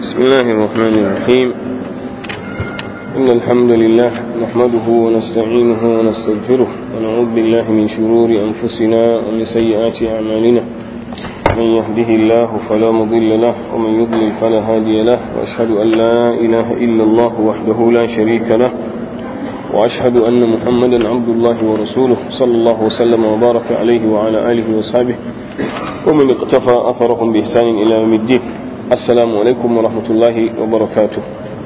بسم الله الرحمن الرحيم إن الحمد لله نحمده ونستعينه ونستغفره ونعوذ بالله من شرور أنفسنا ومن سيئات أعمالنا من يهده الله فلا مضل له ومن يضلل فلا هادي له وأشهد أن لا إله إلا الله وحده لا شريك له وأشهد أن محمدا عبد الله ورسوله صلى الله وسلم وبارك عليه وعلى آله وصحبه ومن اقتفى أثرهم بإحسان إلى يوم الدين السلام عليكم ورحمة الله وبركاته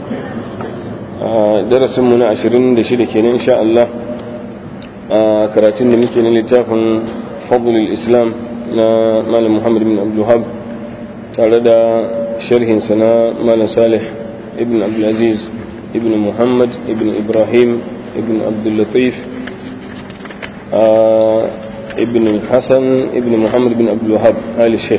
درس من عشرين دشيدة كنا إن شاء الله كراتين ممكن لتافن فضل الإسلام مال محمد بن عبد الوهاب تارد شرح سنة مال صالح ابن عبد العزيز ابن محمد ابن إبراهيم ابن عبد اللطيف ابن الحسن ابن محمد بن عبد الوهاب آل الشيخ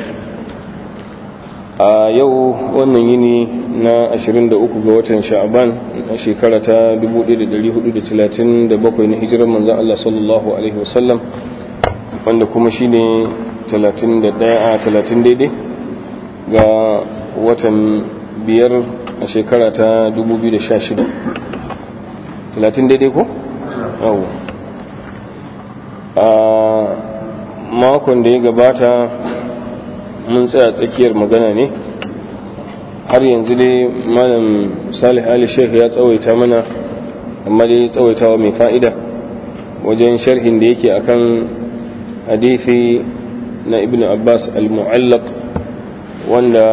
a yau wannan yini na 23 ga watan sha'aban a shekara ta 1437 na hijirar manzan Allah sallallahu alaihi wasallam wanda kuma shine 31 a 30 daidai ga watan biyar a shekara ta 2016 30 daidai ko? yau a makon da ya gabata mun tsaya tsakiyar magana ne har yanzu dai malam salih ali sheikh ya tsawaita mana amma dai tsawaitawa mai fa'ida wajen sharhin da yake akan hadithi na ibn abbas al-mu'allaq wanda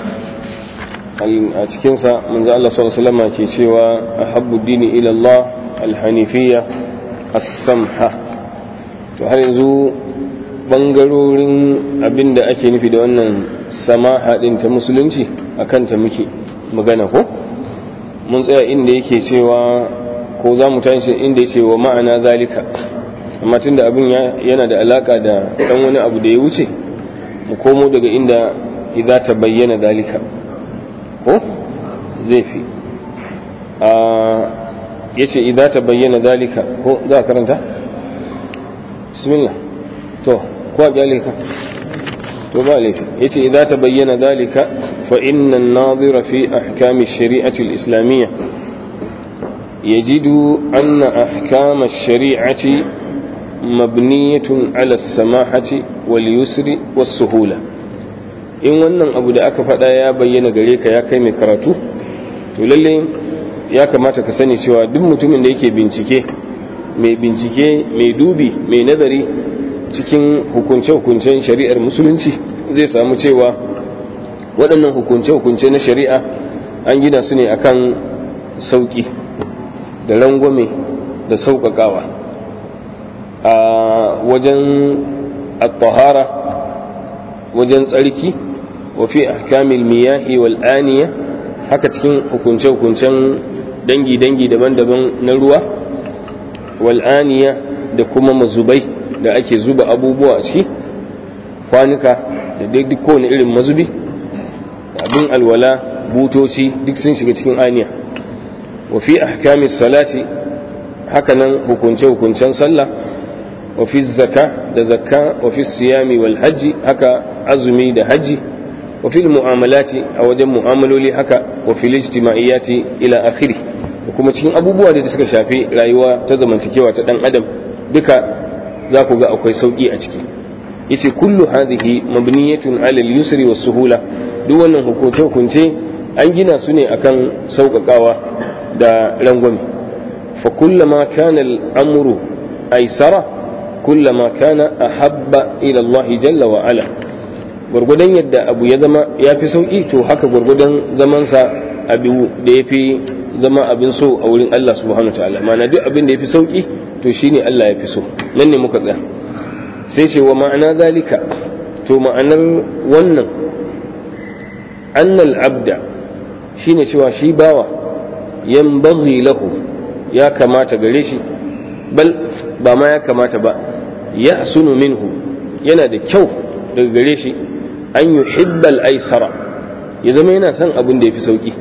a cikinsa manzo Allah sallallahu alaihi wasallam ke cewa ahabbu dini ila Allah al-hanifiyya as-samha to har yanzu bangarorin abin da ake nufi da wannan samaha din ta musulunci a kanta muke magana ko mun tsaya inda yake cewa ko za mu tashi inda yake wa ma'ana zalika amma tunda abin yana da alaka da dan wani abu da ya wuce mu komo daga inda idza ta bayyana zalika ko zai fi a yace idza ta bayyana zalika ko za ka karanta bismillah to ko kyale ka to ba laifi yace idza tabayyana dalika fa inna an-nadhira fi ahkam ash-shari'ati al-islamiyya yajidu anna ahkam ash-shari'ati mabniyatun ala as-samahati wal yusri was-suhula in wannan abu da aka faɗa ya bayyana gare ka ya kai mai karatu to lalle ya kamata ka sani cewa duk mutumin da yake bincike mai bincike mai dubi mai nazari cikin hukunce-hukuncen shari'ar musulunci zai samu cewa waɗannan hukunce-hukunce na shari'a an gina su ne akan sauƙi da rangwame da sauƙaƙawa a wajen at-tahara wajen tsarki wa fi ahkamil miyahi wal aniya haka cikin hukunce-hukuncen dangi-dangi daban-daban na ruwa wal aniya da kuma mazubai da ake zuba abubuwa a ciki kwanuka da duk kowane irin mazubi abin alwala butoci duk sun shiga cikin aniya wa fi ahkami salati hakanan hukunce hukuncen sallah wa fi zaka da zakka wa fi siyami wal hajji haka azumi da hajji wa fi mu'amalati a wajen mu'amaloli haka wa fi ijtimaiyati ila akhiri da kuma cikin abubuwa da suka shafi rayuwa ta zamantakewa ta dan adam duka za ku ga akwai sauƙi a ciki yace kullu hadhihi mabniyatun ala al-yusri was suhula duk wannan hukunce hukunce an gina su ne akan sauƙaƙawa da rangwame fa kullama kana al-amru aysara kullama kana ahabba ila Allah jalla wa ala gurgudan yadda abu ya zama yafi sauƙi to haka gurgudan zaman sa abu da yafi zama abin so a wurin Allah subhanahu wa ta'ala ma'ana duk abin da yafi sauƙi to shine Allah ya fi so nan ne muka tsaya sai ce wa ma'ana zalika to ma'anar wannan annal abda shine cewa shi bawa yanbaghi lahu ya kamata gare shi bal ba ma ya kamata ba ya hasunu minhu yana da kyau daga gare shi an yuhibbal aisara ya zama yana son abin da ya fi sauki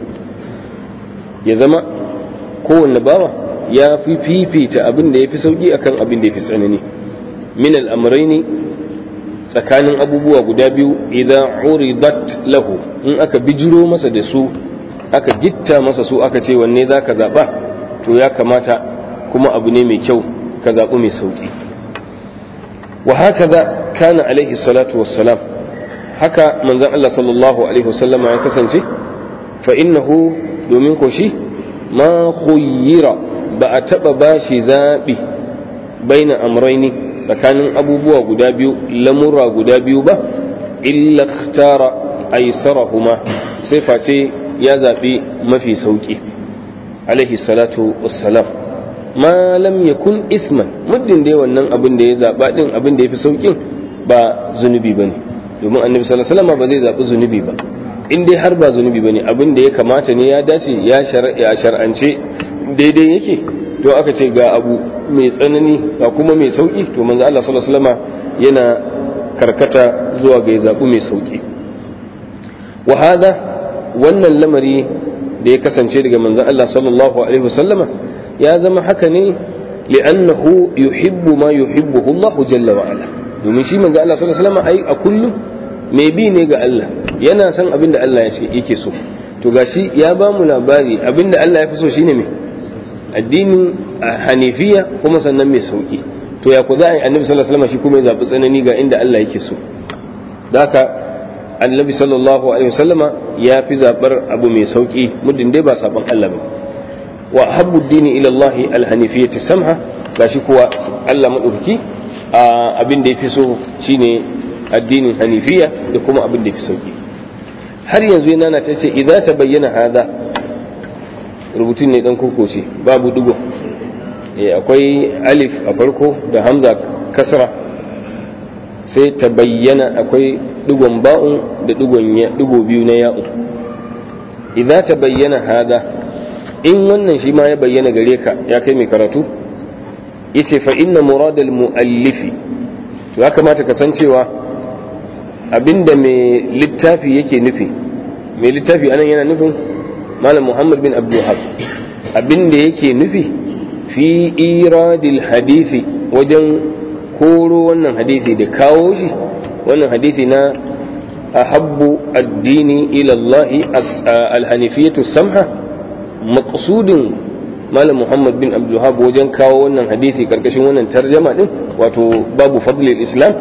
ya zama kowanne bawa ya fi fifita abin da ya fi sauƙi akan abin da ya fi tsanani min al'amuraini tsakanin abubuwa guda biyu idan uridat lahu in aka bijiro masa da su aka gitta masa su aka ce wanne za ka zaɓa to ya kamata kuma abu ne mai kyau ka zaɓi mai sauƙi wa haka za kana alaihi salatu wassalam haka manzan Allah sallallahu alaihi wasallama ya kasance fa innahu domin ko shi ma khuyyira ba a taɓa bashi zaɓi baina amraini tsakanin abubuwa guda biyu lamura guda biyu ba illa ikhtara aisarahuma sai face ya zaɓi mafi sauƙi alaihi salatu wassalam ma lam yakun isman muddin dai wannan abin da ya zaɓa din abin da ya fi sauƙin ba zunubi bane domin annabi sallallahu alaihi wasallam ba zai zaɓi zunubi ba in dai har ba zunubi bane abin da ya kamata ne ya dace ya shar'ance daidai yake to aka ce ga abu mai tsanani ga kuma mai sauki to manzo Allah sallallahu alaihi wasallam yana karkata zuwa ga zabu mai sauki wa hada wannan lamari da ya kasance daga manzon Allah sallallahu alaihi wasallama ya zama haka ne li'annahu yuhibbu ma yuhibbuhu Allah jalla wa ala domin shi manzo Allah sallallahu alaihi wasallama ai a kullum mai bi ne ga Allah yana son abin da Allah ya ce yake so to gashi ya ba mu labari abin da Allah ya fi so shine me addinin hanifiya kuma sannan mai sauki to ya ku za a yi annabi sallallahu alaihi wasallam shi kuma ya zaɓi tsanani ga inda Allah yake so haka annabi sallallahu alaihi wasallama ya fi zaɓar abu mai sauki muddin dai ba saban Allah ba wa habbu dini ila Allah alhanifiyati samha gashi kuwa Allah madauki abin da ya fi so shine addinin hanifiya da kuma abin da ya fi sauki har yanzu yana ta ce idza tabayyana hada rubutun ne dan koko ce babu dugo akwai alif a farko da hamza kasra sai ta bayyana akwai digon ba'un da digo biyu na ya'u idza ta bayyana hada in wannan shi ma ya bayyana gare ka ya kai mai karatu yace fa inna muradal muallifi to ya kamata ka san cewa abinda mai littafi yake nufi mai littafi anan yana nufin malam muhammad bin abdulhab abinda yake nufi fi iradil hadithi wajen koro wannan hadithi da kawo shi wannan hadithi na ahabbu addini ila Allahi alhanifiyatu samha maqsudin malam muhammad bin abdulhab wajen kawo wannan hadithi karkashin wannan tarjama din wato babu fadlil islam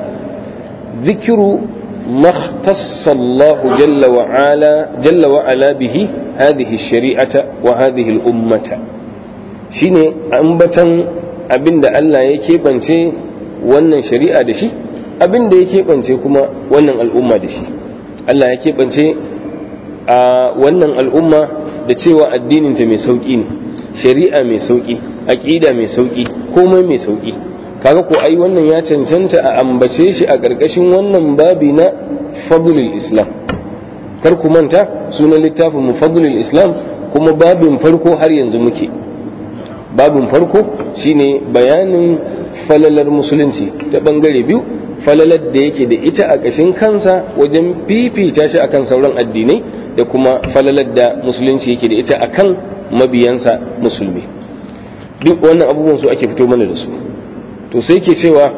zikiru ما اختص الله جل وعلا جل وعلا به هذه الشريعة وهذه الأمة shine ambatan abinda Allah ya keɓance wannan shari'a da shi abinda ya keɓance kuma wannan al'umma da shi Allah ya keɓance a wannan al'umma da cewa addininta mai sauƙi ne shari'a mai sauƙi aƙida mai sauƙi komai mai sauƙi kaga ko ai wannan ya cancanta a ambace shi a ƙarƙashin wannan babi na fadlul islam kar ku manta sunan littafin mu fadlul islam kuma babin farko har yanzu muke babin farko shine bayanin falalar musulunci ta bangare biyu falalar da yake da ita a ƙashin kansa wajen fifita shi akan sauran addinai da kuma falalar da musulunci yake da ita akan mabiyansa musulmi duk wannan abubuwan su ake fito mana da su to sai ke cewa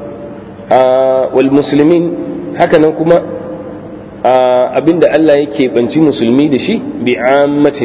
wal musulmin hakanan kuma abinda Allah yake banci musulmi da shi bi ammatin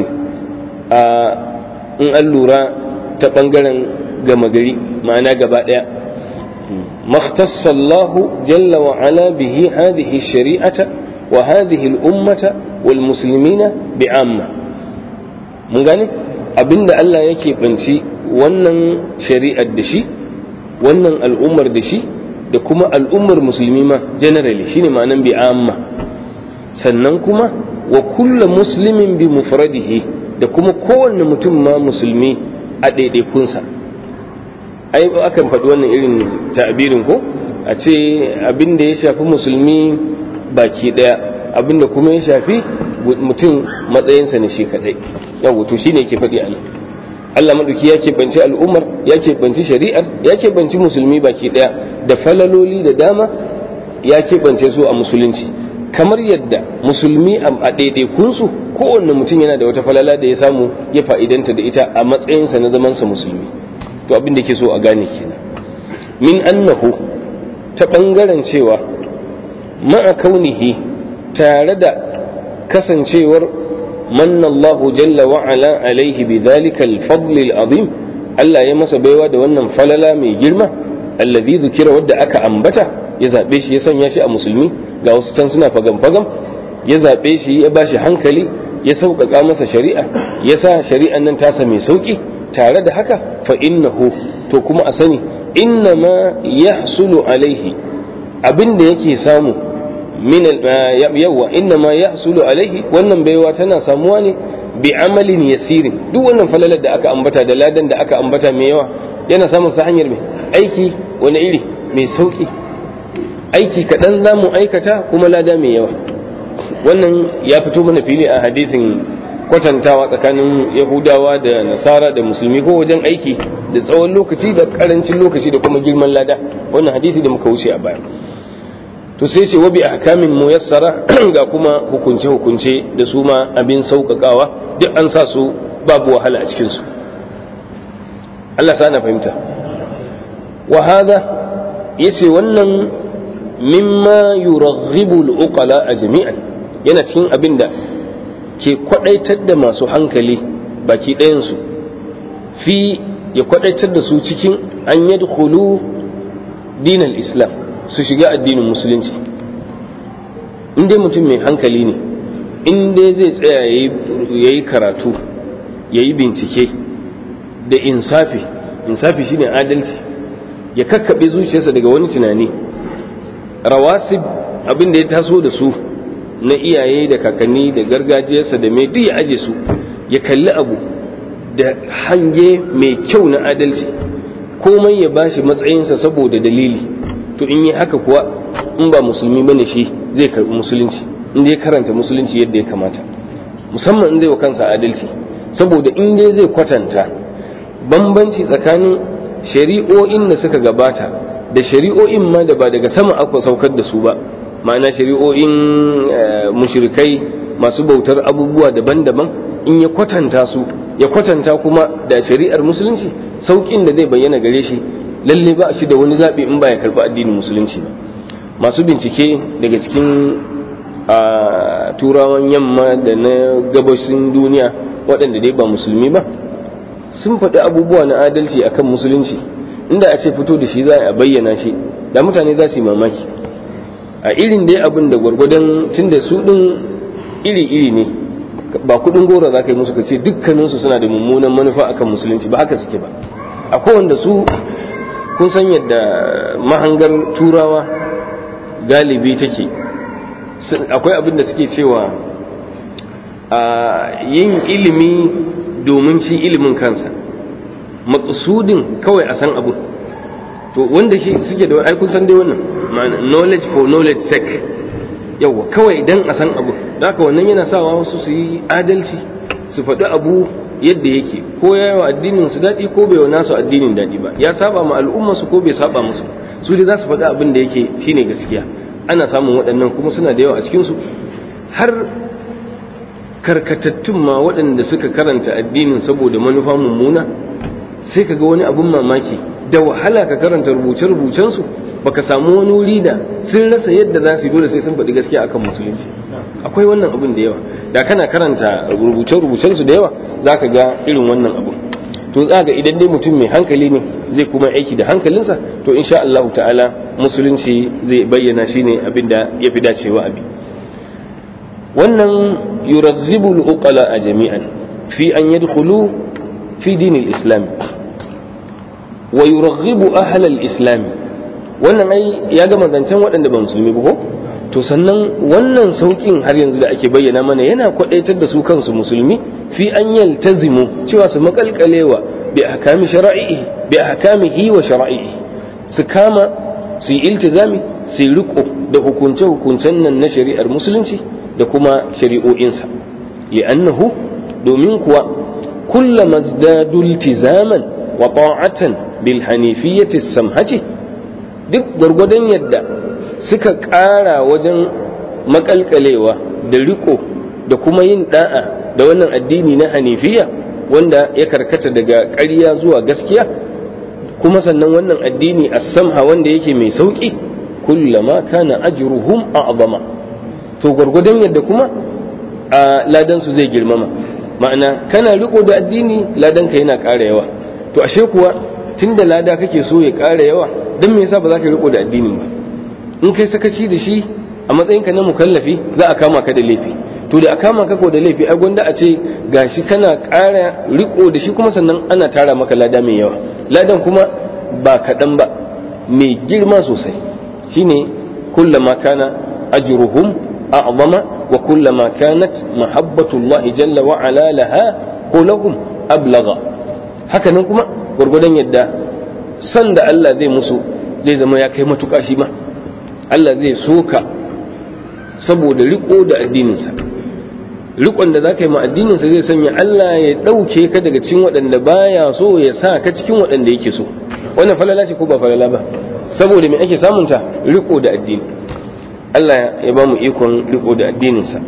in an lura ta bangaren gama gari ma'ana gaba daya مختص الله جل وعلا به هذه الشريعة وهذه الأمة والمسلمين بعامة من gane abinda Allah yake banci wannan shari'ar da shi wannan al'ummar da shi da kuma al'ummar musulmi ma generally shine ma'anan bi amma sannan kuma wa kulla muslimin bi mufradihi da kuma kowanne mutum ma musulmi a ɗaiɗaikunsa ai akan faɗi wannan irin ta'abirin ko a ce abin da ya shafi musulmi baki ɗaya abin da kuma ya shafi mutum matsayinsa ne shi kaɗai yau to shine ke faɗi a nan Allah maɗauki ya keɓanci al'ummar ya keɓanci shari'ar ya keɓanci musulmi baki ɗaya da falaloli da dama ya keɓance su a musulunci kamar yadda musulmi a ɗaiɗaikunsu kowanne mutum yana da wata falala da ya samu ya fa'idanta da ita a matsayinsa na zamansa musulmi to abin da ke so a gane kenan min annahu ta ɓangaren cewa ma'a kaunihi tare da kasancewar manna Allah jalla wa ala alaihi bi dhalika al-fadl al-azim Allah ya masa baiwa da wannan falala mai girma allazi zikira wadda aka ambata ya zabe shi ya sanya shi a musulmi ga wasu can suna fagam fagam ya zabe shi ya bashi hankali ya sauƙaƙa masa shari'a ya sa shari'an nan tasa mai sauƙi tare da haka fa innahu to kuma a sani inna ma yahsulu alaihi abin da yake samu min yawa inna ma yahsulu alaihi wannan baiwa tana samuwa ne bi amalin yasirin duk wannan falalar da aka ambata da ladan da aka ambata mai yawa yana samun sa hanyar mai aiki wani iri mai sauki aiki kaɗan za mu aikata kuma lada mai yawa wannan ya fito mana fili a hadisin kwatantawa tsakanin yahudawa da nasara da musulmi ko wajen aiki da tsawon lokaci da karancin lokaci da kuma girman lada wannan hadisi da muka wuce a baya to sai ce wabi ahkamin muyassara ga kuma hukunce hukunce da su ma abin sauƙaƙawa duk an sa su babu wahala a cikin su Allah sa na fahimta wa hada yace wannan mimma yuraghibu al-uqala jami'an yana cikin abin da ke kwadaitar da masu hankali baki ɗayansu fi ya kwadaitar da su cikin an yadkhulu dinal islam su shiga addinin musulunci in dai mutum mai hankali ne in dai zai tsaya ya yi karatu ya yi bincike da insafi insafi shine adalci ya kakkaɓe zuciyarsa daga wani tunani rawasib abin da ya taso da su na iyaye da kakanni da gargajiyarsa da mai duk ya aje su ya kalli abu da hange mai kyau na adalci komai ya bashi matsayinsa saboda dalili to in yi haka kuwa in ba musulmi bane shi zai karbi musulunci in dai karanta musulunci yadda ya kamata musamman in zai wa kansa adalci saboda in dai zai kwatanta bambanci tsakanin shari'o'in da suka gabata da shari'o'in ma da ba daga sama aka saukar da su ba ma'ana shari'o'in mushrikai masu bautar abubuwa daban-daban in ya kwatanta su ya kwatanta kuma da shari'ar musulunci saukin da zai bayyana gare shi lalle ba shi da wani zaɓi in ba ya karɓi addinin musulunci ba masu bincike daga cikin turawan yamma da na gabashin duniya waɗanda dai ba musulmi ba sun faɗi abubuwa na adalci akan musulunci inda a ce fito da shi za a bayyana shi da mutane za su yi mamaki a irin dai abin da gwargwadon tun da su ɗin iri-iri ne ba kuɗin gora za ka yi musu ka ce dukkaninsu suna da mummunan manufa akan musulunci ba haka suke ba akwai wanda su kun san yadda mahangar turawa galibi take akwai abin da suke cewa a yin ilimi domin shi ilimin kansa maƙasudin kawai a san abu to wanda suke da ai kun san dai wannan ma'ana knowledge for knowledge sake yawa kawai idan a san abu da haka wannan yana sawa wasu su yi adalci su faɗi abu yadda yake ko ya yi wa addinin su daɗi ko bai wa nasu addinin daɗi ba ya saba ma al'umma su ko bai saba musu su dai za su faɗi abin da yake shine gaskiya ana samun waɗannan kuma suna da yawa a cikin su har karkatattun ma waɗanda suka karanta addinin saboda manufa mummuna sai ka ga wani abin mamaki da wahala ka karanta rubuce-rubucen su baka samu wani wuri da sun rasa yadda za su yi dole sai sun faɗi gaskiya akan musulunci akwai wannan abin da yawa da kana karanta rubuce-rubucen su da yawa za ka ga irin wannan abu to za ga idan dai mutum mai hankali ne zai kuma aiki da hankalinsa to insha Allah ta'ala musulunci zai bayyana shi ne abin da ya fi dacewa abi wannan yurazzibu al-uqala a jami'an fi an yadkhulu fi dinil islam wa yuraghibu ahlal islam wannan ai ya gama zancen waɗanda ba musulmi ba ko to sannan wannan saukin har yanzu da ake bayyana mana yana kwadaitar da su kansu musulmi fi an yaltazimu cewa su makalkalewa bi ahkami shara'ihi bi ahkamihi wa shara'ihi su kama su yi iltizami su yi riko da hukunce hukuncen nan na shari'ar musulunci da kuma shari'o'insa li'annahu domin kuwa kullama zdadu iltizaman wa ta'atan bil hanifiyyati samhati duk gwargwadon yadda suka ƙara wajen makalkalewa da riko da kuma yin da'a da wannan addini na hanifiya wanda ya karkata daga ƙarya zuwa gaskiya kuma sannan wannan addini a samha wanda yake mai sauƙi kullama kana ajruhum a'zama to gwargwadon yadda kuma a ladan su zai girmama ma'ana kana riko da addini ladan ka yana ƙara yawa to ashe kuwa tunda lada kake so ya ƙara yawa dan me yasa ba za ka riko da addinin ba in kai sakaci da shi a matsayinka na mukallafi za a kama ka da laifi to da a kama ka ko da laifi ai gwanda a ce gashi kana ƙara riko da shi kuma sannan ana tara maka lada mai yawa ladan kuma ba kaɗan ba mai girma sosai shine kullama kana ajruhum a'zama wa kullama kanat mahabbatullah jalla wa ala laha ko lahum ablagha haka nan kuma gwargwadon yadda san da Allah zai musu zai zama ya kai matuƙa shi ma Allah zai soka saboda riko da addininsa rikon da za ka yi ma addininsa zai sanya Allah ya ɗauke ka daga cikin waɗanda baya so ya sa ka cikin waɗanda yake so wannan falala ce ko ba falala ba saboda me ake samunta riko da addini Allah ya ba mu ikon riko da addininsa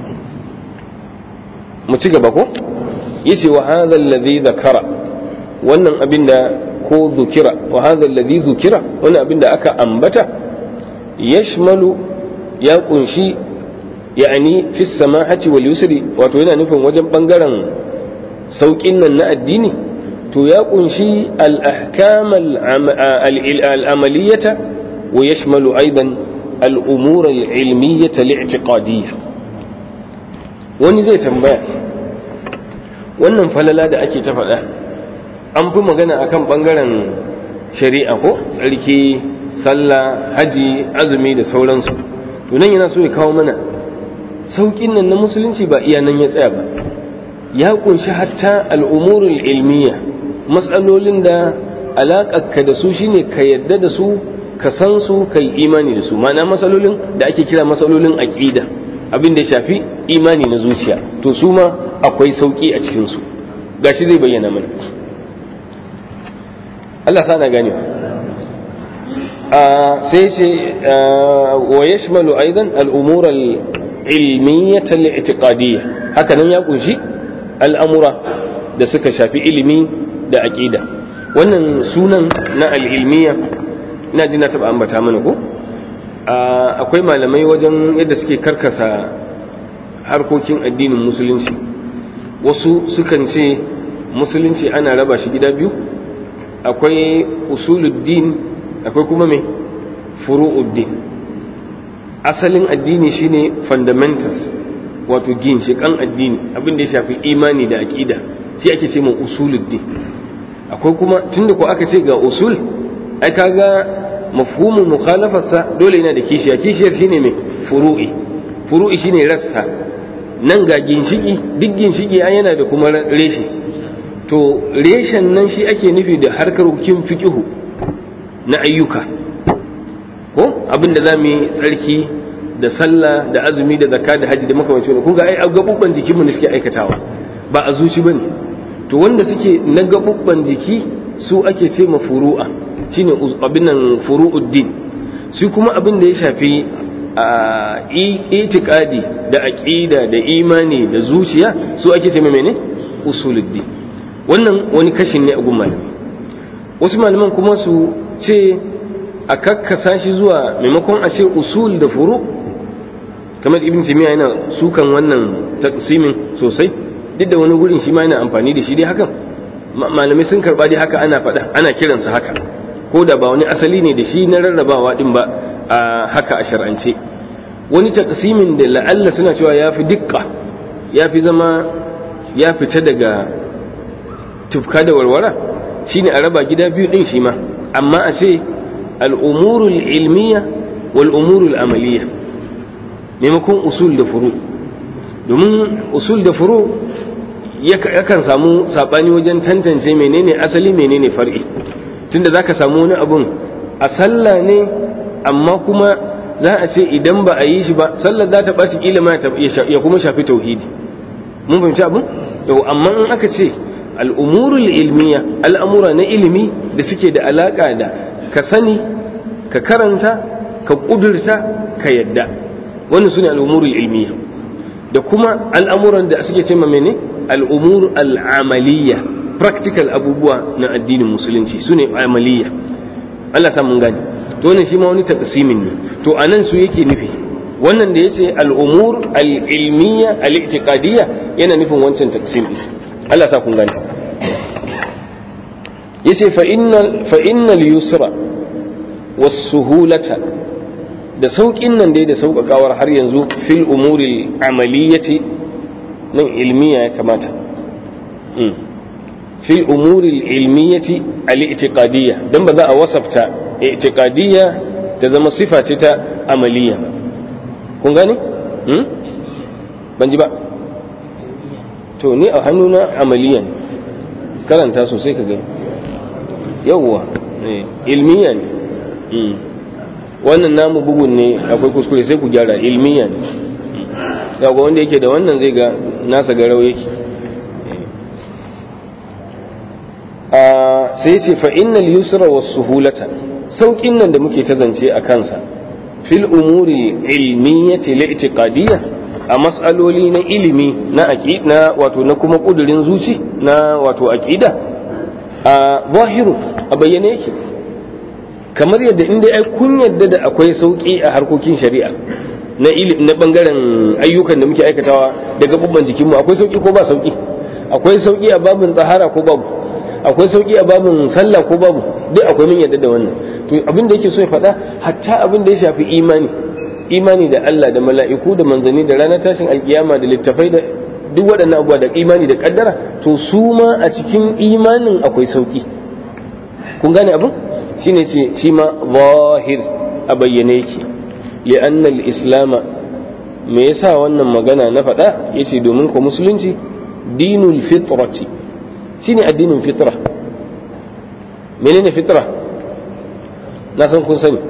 mu ci gaba ko yace wa hadha alladhi zakara wannan abin da ko zukira wa hadha alladhi zukira wannan abin da aka ambata yashmalu ya kunshi yani fi samahati wal yusri wato yana nufin wajen bangaren saukin nan na addini to ya kunshi al ahkam al amaliyata wa yashmalu aidan al umur al ilmiyata al i'tiqadiyya wani zai tambaya wannan falala da ake ta faɗa an fi magana akan bangaren shari'a ko tsarki sallah haji azumi da sauransu to nan yana so ya kawo mana saukin nan na musulunci ba iya nan ya tsaya ba ya kunshi hatta al'umurul ilmiya matsalolin da alaƙarka da su shine ka yadda da su ka san su ka yi imani da su ma'ana matsalolin da ake kira matsalolin aƙida abin da ya shafi imani na zuciya to su ma akwai sauƙi a cikinsu gashi zai bayyana mana Allah sana gane sai ce wa yashmalu aidan al-umur al-ilmiyyah al-i'tiqadiyyah haka nan ya kunshi al'amura da suka shafi ilimi da aqida wannan sunan na al-ilmiyyah ina ji na taba ambata mana ko akwai malamai wajen yadda suke karkasa harkokin addinin musulunci wasu sukan ce musulunci ana raba shi gida biyu akwai usuluddin akwai kuma mai furu'uddin asalin addini shine fundamentals wato ginshiƙan addini abin da ya shafi imani da aƙida shi ake ce mai usuluddin akwai kuma tunda ko aka ce ga usul ai kaga mafhumin mukhalafarsa dole yana da kishiya kishiyar shine mai furu'i furu'i shine rassa nan ga ginshiki duk ginshiki ai yana da kuma reshe to reshen nan shi ake nufi da harkar hukin fiqihu na ayyuka ko abin da za mu yi tsarki da sallah da azumi da zakka da hajji da makamancin wani kun ga ai gabubban jikin mu ne suke aikatawa ba a zuci bane to wanda suke na gabubban jiki su ake ce ma furu'a shine abin nan furu'uddin su kuma abin da ya shafi a itikadi da aqida da imani da zuciya su ake ce ma mene usuluddin wannan wani kashin ne a gun malami wasu malaman kuma su ce a kakkasa shi zuwa maimakon a ce usul da furu kamar ibn timiya yana sukan wannan taqsimin sosai duk da wani gurin shi ma yana amfani da shi dai hakan malamai sun karba dai haka ana faɗa ana kiransa haka ko da ba wani asali ne da shi na rarrabawa din ba a haka a shar'ance wani taqsimin da la'alla suna cewa ya fi dukka ya fi zama ya fita daga tufka da warwara shine a raba gida biyu din shi ma amma a ce al'umurul ilmiya wal umurul amaliya maimakon usul da furu domin usul da furu yakan samu saɓani wajen tantance menene asali menene far'i tunda za ka samu wani abun a sallah ne amma kuma za a ce idan ba a yi shi ba sallar za ta ɓaci ilima ya kuma shafi tauhidi mun fahimci abin yau amma in aka ce al'umurul ilmiya al'amura na ilimi da suke da alaƙa da ka sani ka karanta ka ƙudurta ka yadda wannan su ne al'umurul ilmiya da kuma al'amuran da suke ce mene al'umur al'amaliya practical abubuwa na addinin musulunci su ne amaliya Allah samun gani to wannan shi ma wani taqsimin ne to anan su yake nufi wannan da yace al-umur al-ilmiyya al-i'tiqadiyya yana nufin wancan taqsim din Allah sa kun gane yace fa innal fa innal yusra was suhulata da sauƙin nan dai da sauƙaƙawar har yanzu fil umuri amaliyyati nan ilmiya ya kamata fil umuri ilmiyyati al-i'tiqadiyya dan ba za a wasafta i'tiqadiyya ta zama sifa ce ta amaliya kun gane ban ji ba to ni a hannuna amaliya ne karanta sosai ka gani yawwa ilmiya ne wannan namu bugun ne akwai kuskure sai ku gyara ilmiya ne ga wanda yake da wannan zai ga nasa garau yake sai ce fa innal yusra was suhulata saukin nan da muke ta zance a kansa fil umuri ilmiyyati li'tiqadiyya a mas'aloli na ilimi na aqida wato na kuma kudurin zuci na wato aqida a zahiru a bayyane yake kamar yadda inda ai kun yadda da akwai sauki a harkokin shari'a na ilimi na bangaren ayyukan da muke aikatawa da gabubban jikinmu akwai sauki ko ba sauki akwai sauki a babin tsahara ko babu akwai sauki a babin sallah ko babu duk akwai min yadda da wannan to abin da yake so ya faɗa hatta abin da ya shafi imani imani da Allah da mala'iku da manzanni da ranar tashin alkiyama da littafai da duk waɗannan abubuwa da imani da kaddara to su ma a cikin imanin akwai sauki kun gane abin shine ce shi ma zahir a bayyane yake li'anna al-islama me yasa wannan magana na faɗa yace domin ko musulunci dinul fitrati shine addinin fitra menene fitra na san kun sani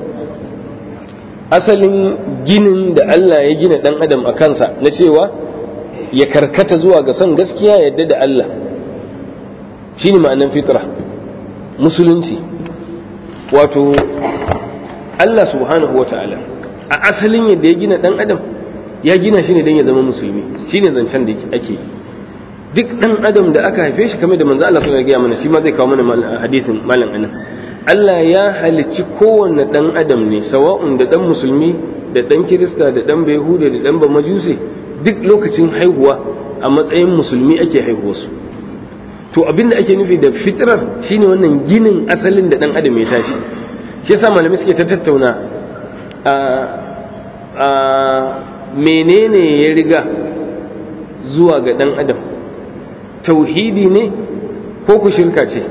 asalin ginin da Allah ya gina dan adam a kansa na cewa ya karkata zuwa ga son gaskiya yadda da Allah shine ma'anan fitra musulunci wato Allah subhanahu wa ta'ala a asalin yadda ya gina dan adam ya gina shi ne don ya zama musulmi shine zancen da ake yi duk dan adam da aka haife shi kamar da manzo Allah sallallahu alaihi wasallam shi ma zai kawo mana hadisin malam anan Allah ya halicci kowanne dan adam ne sawa'un da dan musulmi da dan kirista da dan bayhuda da dan bamajusi duk lokacin haihuwa a matsayin musulmi ake haihuwa su to abinda ake nufi da fitrar shine wannan ginin asalin da dan adam ya tashi shi yasa malamai suke ta tattauna a a menene ya riga zuwa ga dan adam tauhidi ne ko ku shirka ce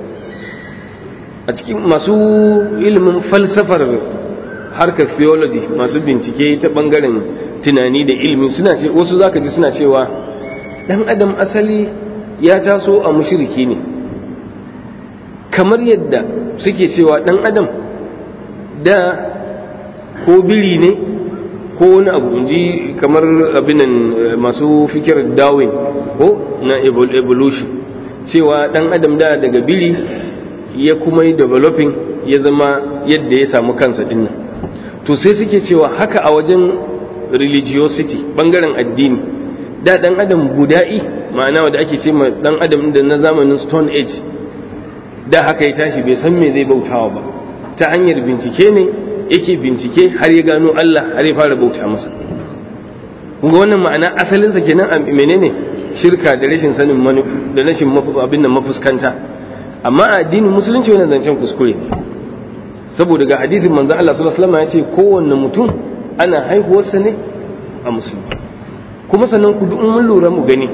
a cikin masu ilimin falsafar harkar theology masu bincike ta bangaren tunani da ilimi suna ce wasu zaka ji suna cewa dan adam asali ya taso a mushriki ne kamar yadda suke cewa dan adam da ko biri ne ko wani abu ji kamar abinan masu fikir darwin ko na evolution cewa dan adam da daga biri ya kuma yi developing ya zama yadda ya samu kansa dinnan to sai suke cewa haka a wajen religiosity bangaren addini da dan adam buda'i ma'ana wanda ake ce ma dan adam da na zamanin stone age da haka ya tashi bai san me zai bautawa ba ta hanyar bincike ne yake bincike har ya gano Allah har ya fara bauta masa kunga wannan ma'ana asalinsa kenan a menene shirka da rashin sanin da rashin abin nan mafuskanta amma a addinin musulunci wannan zancen kuskure ne saboda ga hadisin manzo Allah sallallahu alaihi wasallam ya ce kowanne mutum ana haihuwarsa ne a musulmi kuma sannan ku duk mun lura mu gani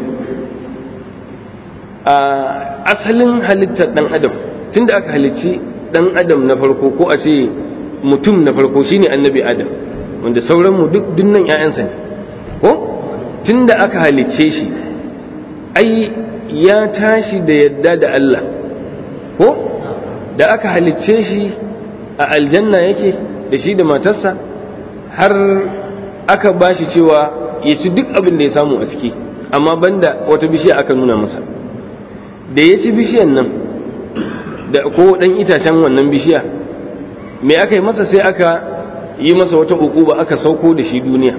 a asalin halittar dan adam tunda aka halicci dan adam na farko ko a ce mutum na farko shine annabi adam wanda sauran mu duk dunnan ƴaƴansa ne ko tunda aka halicce shi ai ya tashi da yadda da Allah ko da aka halicce shi a aljanna yake da shi da matarsa har aka bashi cewa ya ci duk abin da ya samu a ciki amma banda wata bishiya aka nuna masa da ya ci bishiyan nan da ko dan itacen wannan bishiya me aka yi masa sai aka yi masa wata ukuba aka sauko da shi duniya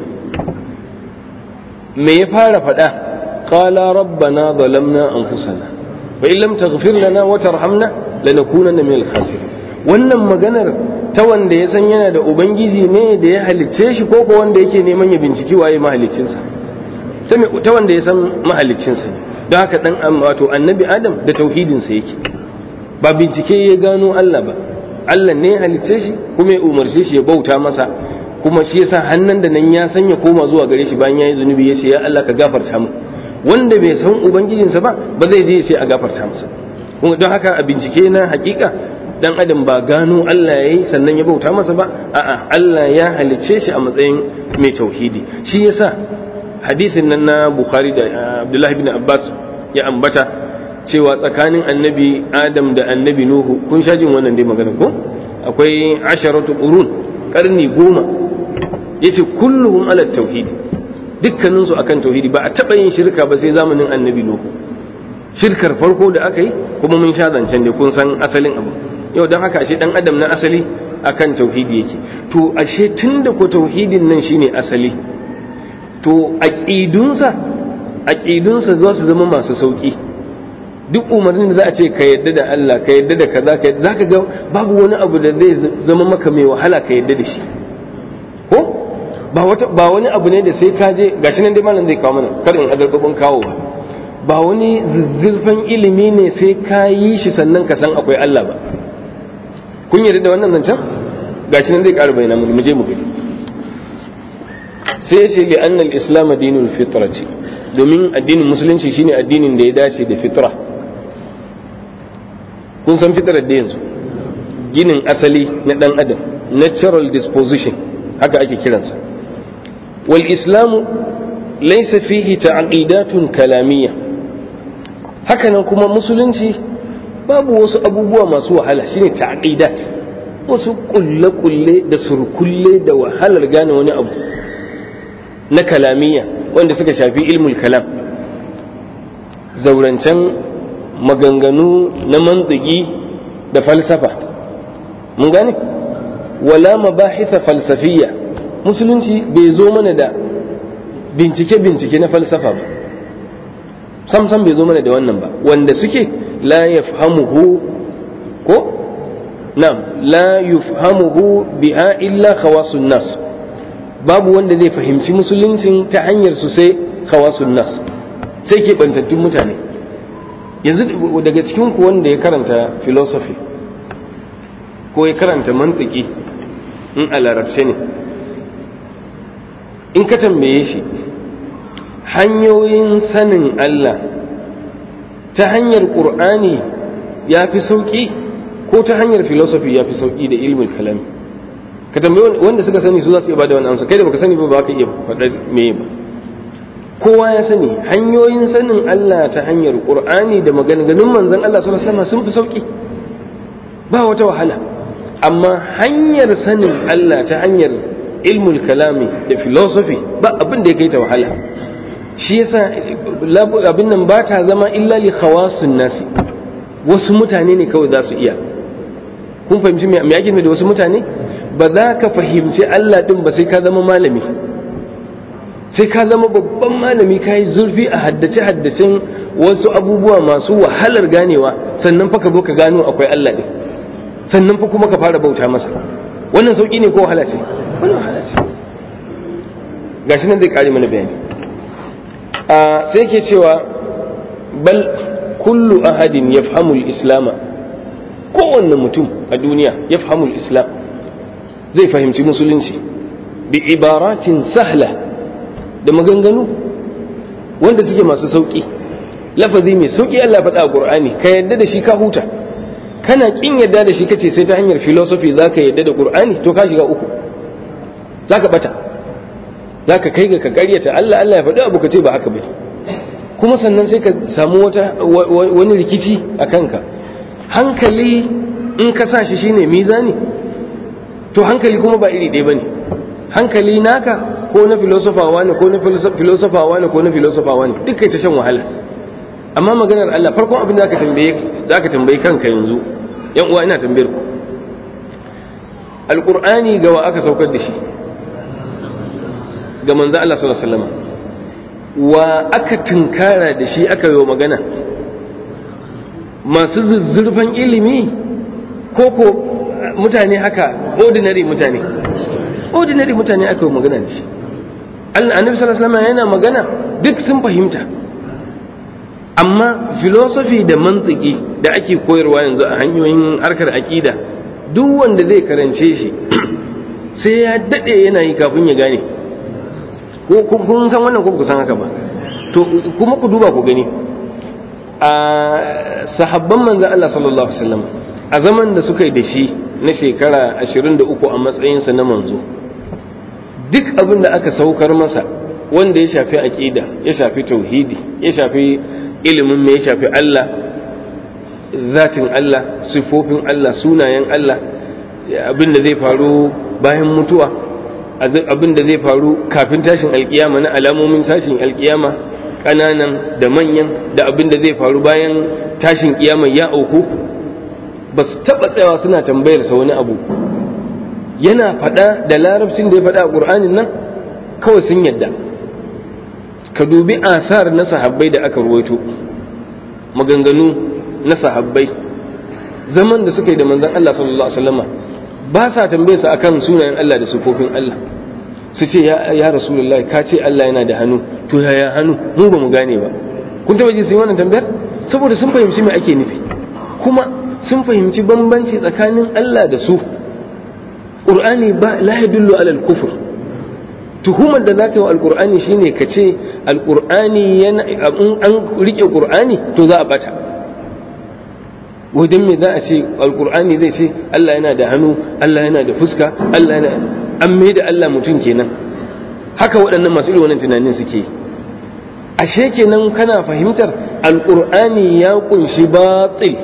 me ya fara faɗa qala rabbana zalamna anfusana wa in lam taghfir lana wa tarhamna lanakunanna minal khasirin wannan maganar ta wanda ya san yana da ubangiji ne da ya halicce shi ko ko wanda yake neman ya binciki waye mahaliccinsa ta wanda ya san mahaliccinsa ne don haka dan wato annabi adam da tauhidinsa yake ba bincike ya gano Allah ba Allah ne ya halicce shi kuma ya umarce shi ya bauta masa kuma shi yasa hannun da nan ya sanya koma zuwa gare shi bayan yayi zunubi ya ce ya Allah ka gafarta mu wanda bai san ubangijinsa ba ba zai je sai a gafarta masa don haka a bincike na hakika dan adam ba gano Allah yayi sannan ya bauta masa ba a'a Allah ya halicce shi a matsayin mai tauhidi shi yasa hadisin nan na Bukhari da Abdullahi bin Abbas ya ambata cewa tsakanin annabi Adam da annabi Nuhu kun sha jin wannan dai magana ko akwai asharatu qurun karni goma yace kulluhum ala tauhidi dukkanin su akan tauhidi ba a taba yin shirka ba sai zamanin annabi Nuhu shirkar farko da aka yi kuma mun sha zancen da kun san asalin abu yau don haka ashe dan adam na asali akan tauhidi yake to ashe tunda ko tauhidin nan shine asali to aqidunsa aqidunsa za su zama masu sauki duk umarnin da za a ce ka yadda da Allah ka yadda da kaza ka za ka ga babu wani abu da zai zama maka mai wahala ka yadda da shi ko ba wata ba wani abu ne da sai ka je gashi nan dai malam zai kawo mana kar in azarbabin kawo ba ba wani zizzirfan ilimi ne sai ka yi shi sannan ka san akwai Allah ba kun yarda da wannan zancen gashi nan zai ƙara bayyana mu je mu gani sai ce li annal islam dinul fitrati domin addinin musulunci shine addinin da ya dace da fitra kun san fitrar da yanzu ginin asali na dan adam natural disposition haka ake kiransa wal islamu laysa fihi ta'qidatun kalamiyya hakanan kuma musulunci babu wasu abubuwa masu wahala shine ta'qidat wasu kulle-kulle da surkulle da wahalar gane wani abu na kalamiya wanda suka shafi ilmul kalam zaurancen maganganu na mantiki da falsafa mun gane wala mabahitha falsafiyya musulunci bai zo mana da bincike-bincike na falsafa ba sam sam bai zo mana da wannan ba wanda suke la yafhamuhu ko na'am la yufhamuhu biha illa khawasun nas babu wanda zai fahimci musuluncin ta hanyar su sai khawasun nas sai ke bantattun mutane yanzu daga cikin ku wanda ya karanta philosophy ko ya karanta mantiki in a larabce ne in ka tambaye shi hanyoyin sanin Allah ta hanyar ƙur'ani ya fi sauƙi ko ta hanyar filosofi ya fi sauƙi da ilmin kalami ka tambayi wanda suka sani su za su iya bada wani amsa kai da baka sani ba ba ka iya faɗa me ba kowa ya sani hanyoyin sanin Allah ta hanyar ƙur'ani da maganganun manzon Allah sallallahu alaihi wasallam sun fi sauƙi ba wata wahala amma hanyar sanin Allah ta hanyar ilmul kalami da filosofi ba abin da ya kai ta wahala shi yasa abin nan ba ta zama illa li khawasun nasi wasu mutane ne kawai za su iya kun fahimci me ake da wasu mutane ba za ka fahimci Allah din ba sai ka zama malami sai ka zama babban malami ka yi zurfi a haddace haddacen wasu abubuwa masu wahalar ganewa sannan fa ka zo ka gano akwai Allah din sannan fa kuma ka fara bauta masa wannan sauki ne ko wahala ce wannan wahala ce gashi nan zai kare mana bayani sai ke cewa bal kullu ahadin ya fahimul islama kowanne mutum a duniya ya fahimul islam zai fahimci musulunci bi ibaratin sahla da maganganu wanda suke masu sauƙi lafazi mai sauƙi Allah faɗa a Qur'ani ka yadda da shi ka huta kana kin yadda da shi kace sai ta hanyar philosophy zaka yadda da Qur'ani to ka shiga uku zaka bata za ka kai ga ka karyata Allah Allah ya faɗi abu ka ce ba haka bai kuma sannan sai ka samu wata wani rikici a kanka hankali in ka sa shi shine mizani to hankali kuma ba iri ɗaya bane hankali naka ko na filosofawa ne ko na filosofawa ne ko na filosofawa ne duk kai ta shan wahala amma maganar Allah farkon abin da zaka tambaye zaka tambayi kanka yanzu yan uwa ina tambayar ku alqur'ani ga wa aka saukar da shi ga manzo Allah sallallahu alaihi wasallam wa aka tunkara da shi aka yi magana masu zuzzurfan ilimi ko ko mutane haka ordinary mutane ordinary mutane aka yi magana da shi annabi sallallahu alaihi wasallam yana magana duk sun fahimta amma philosophy da mantiki da ake koyarwa yanzu a hanyoyin harkar aƙida duk wanda zai karance shi sai ya daɗe yana yi kafin ya gane ko kun san wannan ko ku san haka ba to kuma ku duba ku gani a sahabban manzon Allah sallallahu alaihi wasallam a zaman da suka yi da shi na shekara 23 a matsayinsa na manzo duk abin da aka saukar masa wanda ya shafi aƙida ya shafi tauhidi ya shafi ilimin me ya shafi Allah zatin Allah sifofin Allah sunayen Allah abin da zai faru bayan mutuwa abin da zai faru kafin tashin alkiyama na alamomin tashin alkiyama ƙananan da manyan da abin da zai faru bayan tashin kiyama ya auku ba su taɓa tsayawa suna tambayarsa wani abu yana faɗa da larabcin da ya faɗa a ƙur'anin nan kawai sun yadda ka dubi asar na sahabbai da aka ruwaito maganganu na sahabbai zaman da suka yi da manzon Allah sallallahu alaihi wasallama ba sa tambaye su akan sunayen Allah da sifofin Allah su ce ya ya rasulullahi ka ce Allah yana da hannu to yaya hannu mu ba mu gane ba kun taba ji sun wannan tambayar saboda sun fahimci me ake nufi kuma sun fahimci bambanci tsakanin Allah da su Qur'ani ba la yadullu ala al-kufr tuhumar da zaka yi wa alqur'ani shine ka ce alqur'ani yana an rike qur'ani to za a bata wajen me za a ce alqur'ani zai ce Allah yana da hannu Allah yana da fuska Allah yana an mai da Allah mutum kenan haka waɗannan masu irin wannan tunanin suke ashe kenan kana fahimtar alqur'ani ya kunshi batil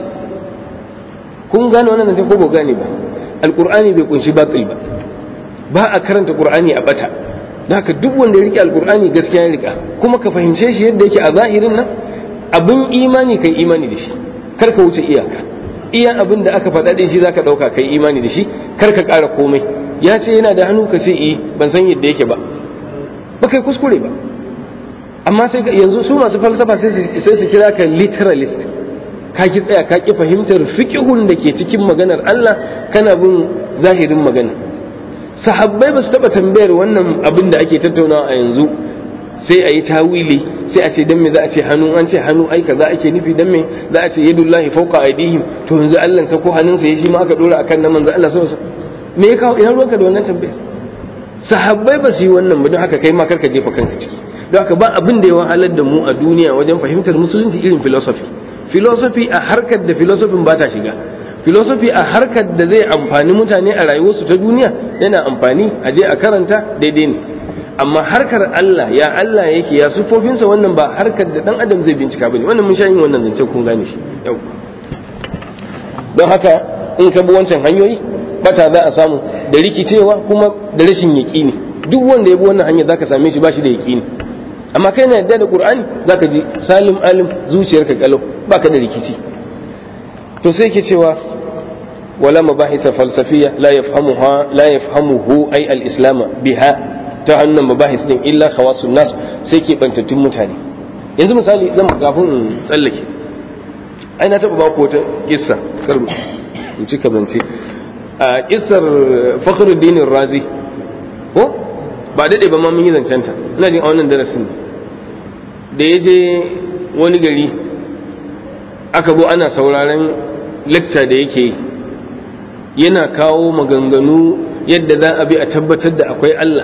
kun gane wannan ko ba gane ba alqur'ani bai kunshi batil ba ba a karanta qur'ani a bata haka duk wanda ya rike alqur'ani gaskiya ya rika kuma ka fahimce shi yadda yake a zahirin nan abin imani kai imani da shi kar ka wuce iyaka iya abin da aka faɗa shi zaka ɗauka kai imani da shi kar ka ƙara komai ya ce yana da hannu ka ce eh ban san yadda yake ba ba kai kuskure ba amma sai yanzu su masu falsafa sai su kira ka literalist ka ki tsaya ka ki fahimtar fiqhun da ke cikin maganar Allah kana bin zahirin magana sahabbai ba su taba tambayar wannan abin da ake tattaunawa a yanzu sai a yi tawili sai a ce dan me za a ce hannu an ce hannu ai kaza ake nufi dan me za a ce yadullahi fawqa aydihim to yanzu Allah sa ko hannunsa ya shi ma aka dora akan nan manzo Allah sallallahu alaihi me ya kawo ina ruwanka da wannan tambayar sahabbai ba su yi wannan ba don haka kai ma karka jefa kanka ciki don haka ba abin da ya wahalar da mu a duniya wajen fahimtar musulunci irin philosophy philosophy a harkar da philosophy ba ta shiga philosophy a harkar da zai amfani mutane a rayuwarsu ta duniya yana amfani a je a karanta daidai ne amma harkar Allah ya Allah yake ya sufofinsa wannan ba harkar da dan adam zai bincika bane wannan mun sha yin wannan zance kun gane shi yau don haka in ka bi wancan hanyoyi bata za a samu da rikicewa kuma da rashin yaƙini duk wanda ya bi wannan hanya zaka same shi ba shi da yaƙini amma kai na yadda da qur'ani zaka ji salim alim zuciyarka kalau baka da rikici to sai ke cewa wala mabahitha falsafiyya la yafhamuha la yafhamuhu ay al-islam biha ta hannun mabahith din illa khawasun nas sai ke bantattun mutane yanzu misali zan kafin in tsallake ai na taba ba ku wata kissa kar in ci kabance a kissar fakhruddin razi ko ba daɗe ba ma mun yi zancen ta ina jin a wannan darasin da ya je wani gari aka bo ana sauraron lecture da yake yi yana kawo maganganu yadda za a bi a tabbatar da akwai Allah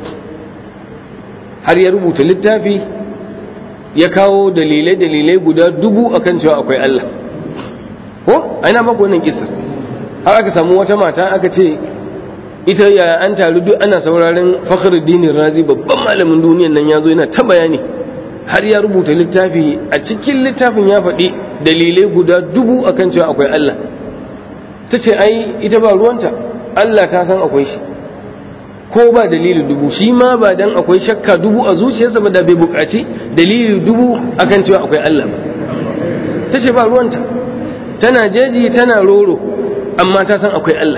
har ya rubuta littafi ya kawo dalilai-dalilai guda dubu akan cewa akwai Allah ko aina maka wannan kisar har aka samu wata mata aka ce ita ya an taru duk ana sauraron fakhruddin razi babban malamin duniyan nan ya zo yana ta bayani har ya rubuta littafi a cikin littafin ya faɗi dalilai guda dubu akan cewa akwai Allah ta ce ai ita ba ruwanta Allah ta san akwai shi ko ba dalili dubu shi ma ba dan akwai shakka dubu a zuciyarsa ba da bai buƙaci dalili dubu akan cewa akwai Allah ba ta ce ba ruwanta tana jeji tana roro amma ta san akwai Allah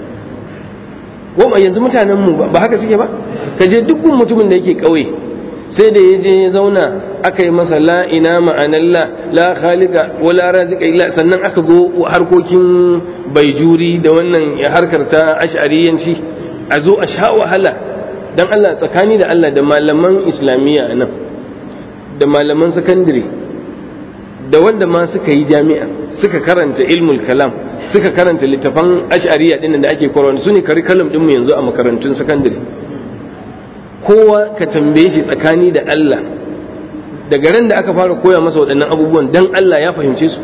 goma yanzu mutanen mu ba haka suke ba ka je dukkan mutumin da yake ƙauye sai da ya je ya zauna aka yi masa la ina ma'anar la la khaliqa wala razika illa sannan aka go harkokin baijuri da wannan harkar ta ash'ariyanci a zo a sha wahala dan Allah tsakani da Allah da malaman islamiyya nan da malaman sakandare da wanda ma suka yi jami'a suka karanta ilmul kalam suka karanta littafan ash'ariya din da ake koyarwa su ne curriculum din mu yanzu a makarantun sakandare kowa ka tambaye shi tsakani da Allah daga ran da aka fara koya masa waɗannan abubuwan dan Allah ya fahimce su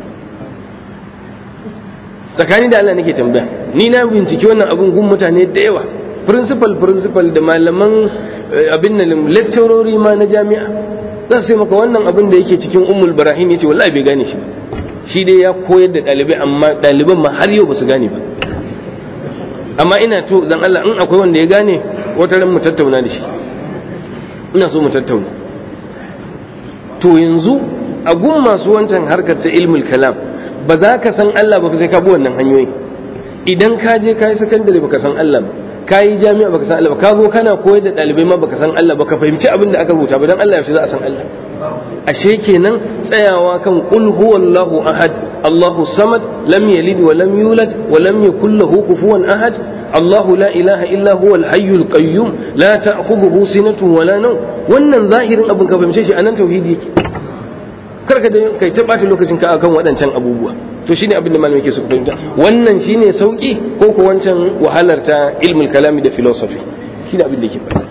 tsakani da Allah nake tambaya ni na binciki wannan abun gun mutane da yawa principal principal da malaman abin nan lecturori ma na jami'a za su maka wannan abin da yake cikin ummul barahim yace wallahi bai gane shi shi dai ya koyar da ɗalibai amma ɗaliban ma har yau ba su gane ba amma ina to dan Allah in akwai wanda ya gane wata ran mu tattauna da shi ina so mu tattauna to yanzu a gun masu wancan harkar ta ilmul kalam ba za ka san Allah ba sai ka bi wannan hanyoyi idan ka je ka yi sakandare baka san Allah ba ka yi jami'a baka san Allah ba ka zo kana koyar da ɗalibai ma baka san Allah ba ka fahimci abin da aka rubuta ba dan Allah yaushe za a san Allah ashe kenan tsayawa kan qul huwallahu ahad Allahu samad lam yalid wa lam yulad wa lam yakul lahu kufuwan ahad الله لا إله إلا هو الحي القيوم لا تأخذه سنة ولا نوم wannan zahirin abin ka fahimce shi anan tauhidi yake karka da kai ta bata lokacin ka akan waɗancan abubuwa to shine abin da malamai ke su fahimta wannan shine sauki ko ko wancan wahalar ta ilmul kalami da philosophy shine abin da yake faɗa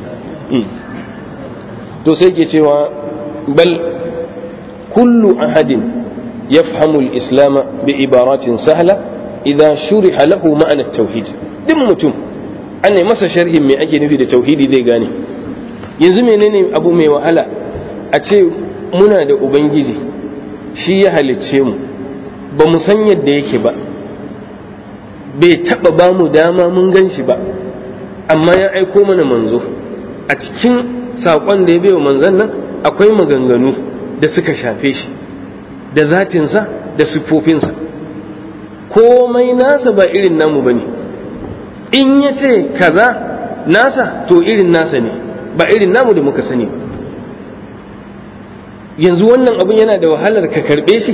to sai ke cewa bal kullu ahadin yafhamu al-islam bi ibaratin sahla idza shuriha lahu ma'ana at-tauhid duk mutum an ne masa sharhin me ake nufi da tauhidi zai gane yanzu menene abu mai wahala a ce muna da ubangiji shi ya halicce mu ba mu san yadda yake ba bai taba ba mu dama mun gan shi ba amma ya aiko mana manzo a cikin saƙon da ya bai wa manzon nan akwai maganganu da suka shafe shi da zatinsa da siffofinsa komai nasa ba irin namu ba ne in ya ce kaza nasa to irin nasa ne ba irin namu da muka sani ba yanzu wannan abun yana da wahalar ka karbe shi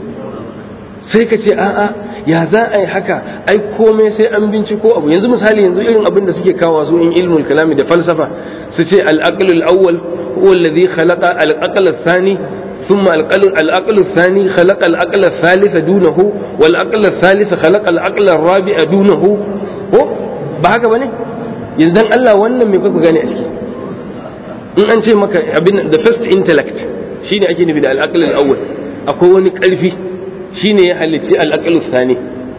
sai ka ce a'a ya za a yi haka ai komai sai an binciko abu yanzu misali yanzu irin abin da suke kawo su in ilmul kalami da falsafa su ce al-aql al-awwal huwa alladhi khalaqa al-aql ath-thani ثم العقل الثاني خلق العقل الثالث دونه والعقل الثالث خلق العقل الرابع دونه ko ba haka bane yanzu Allah wannan me kuka gane a ciki in an ce maka abin the first intellect shine ake nufi da al-aql al-awwal akwai wani karfi shine ya halicci al-aql thani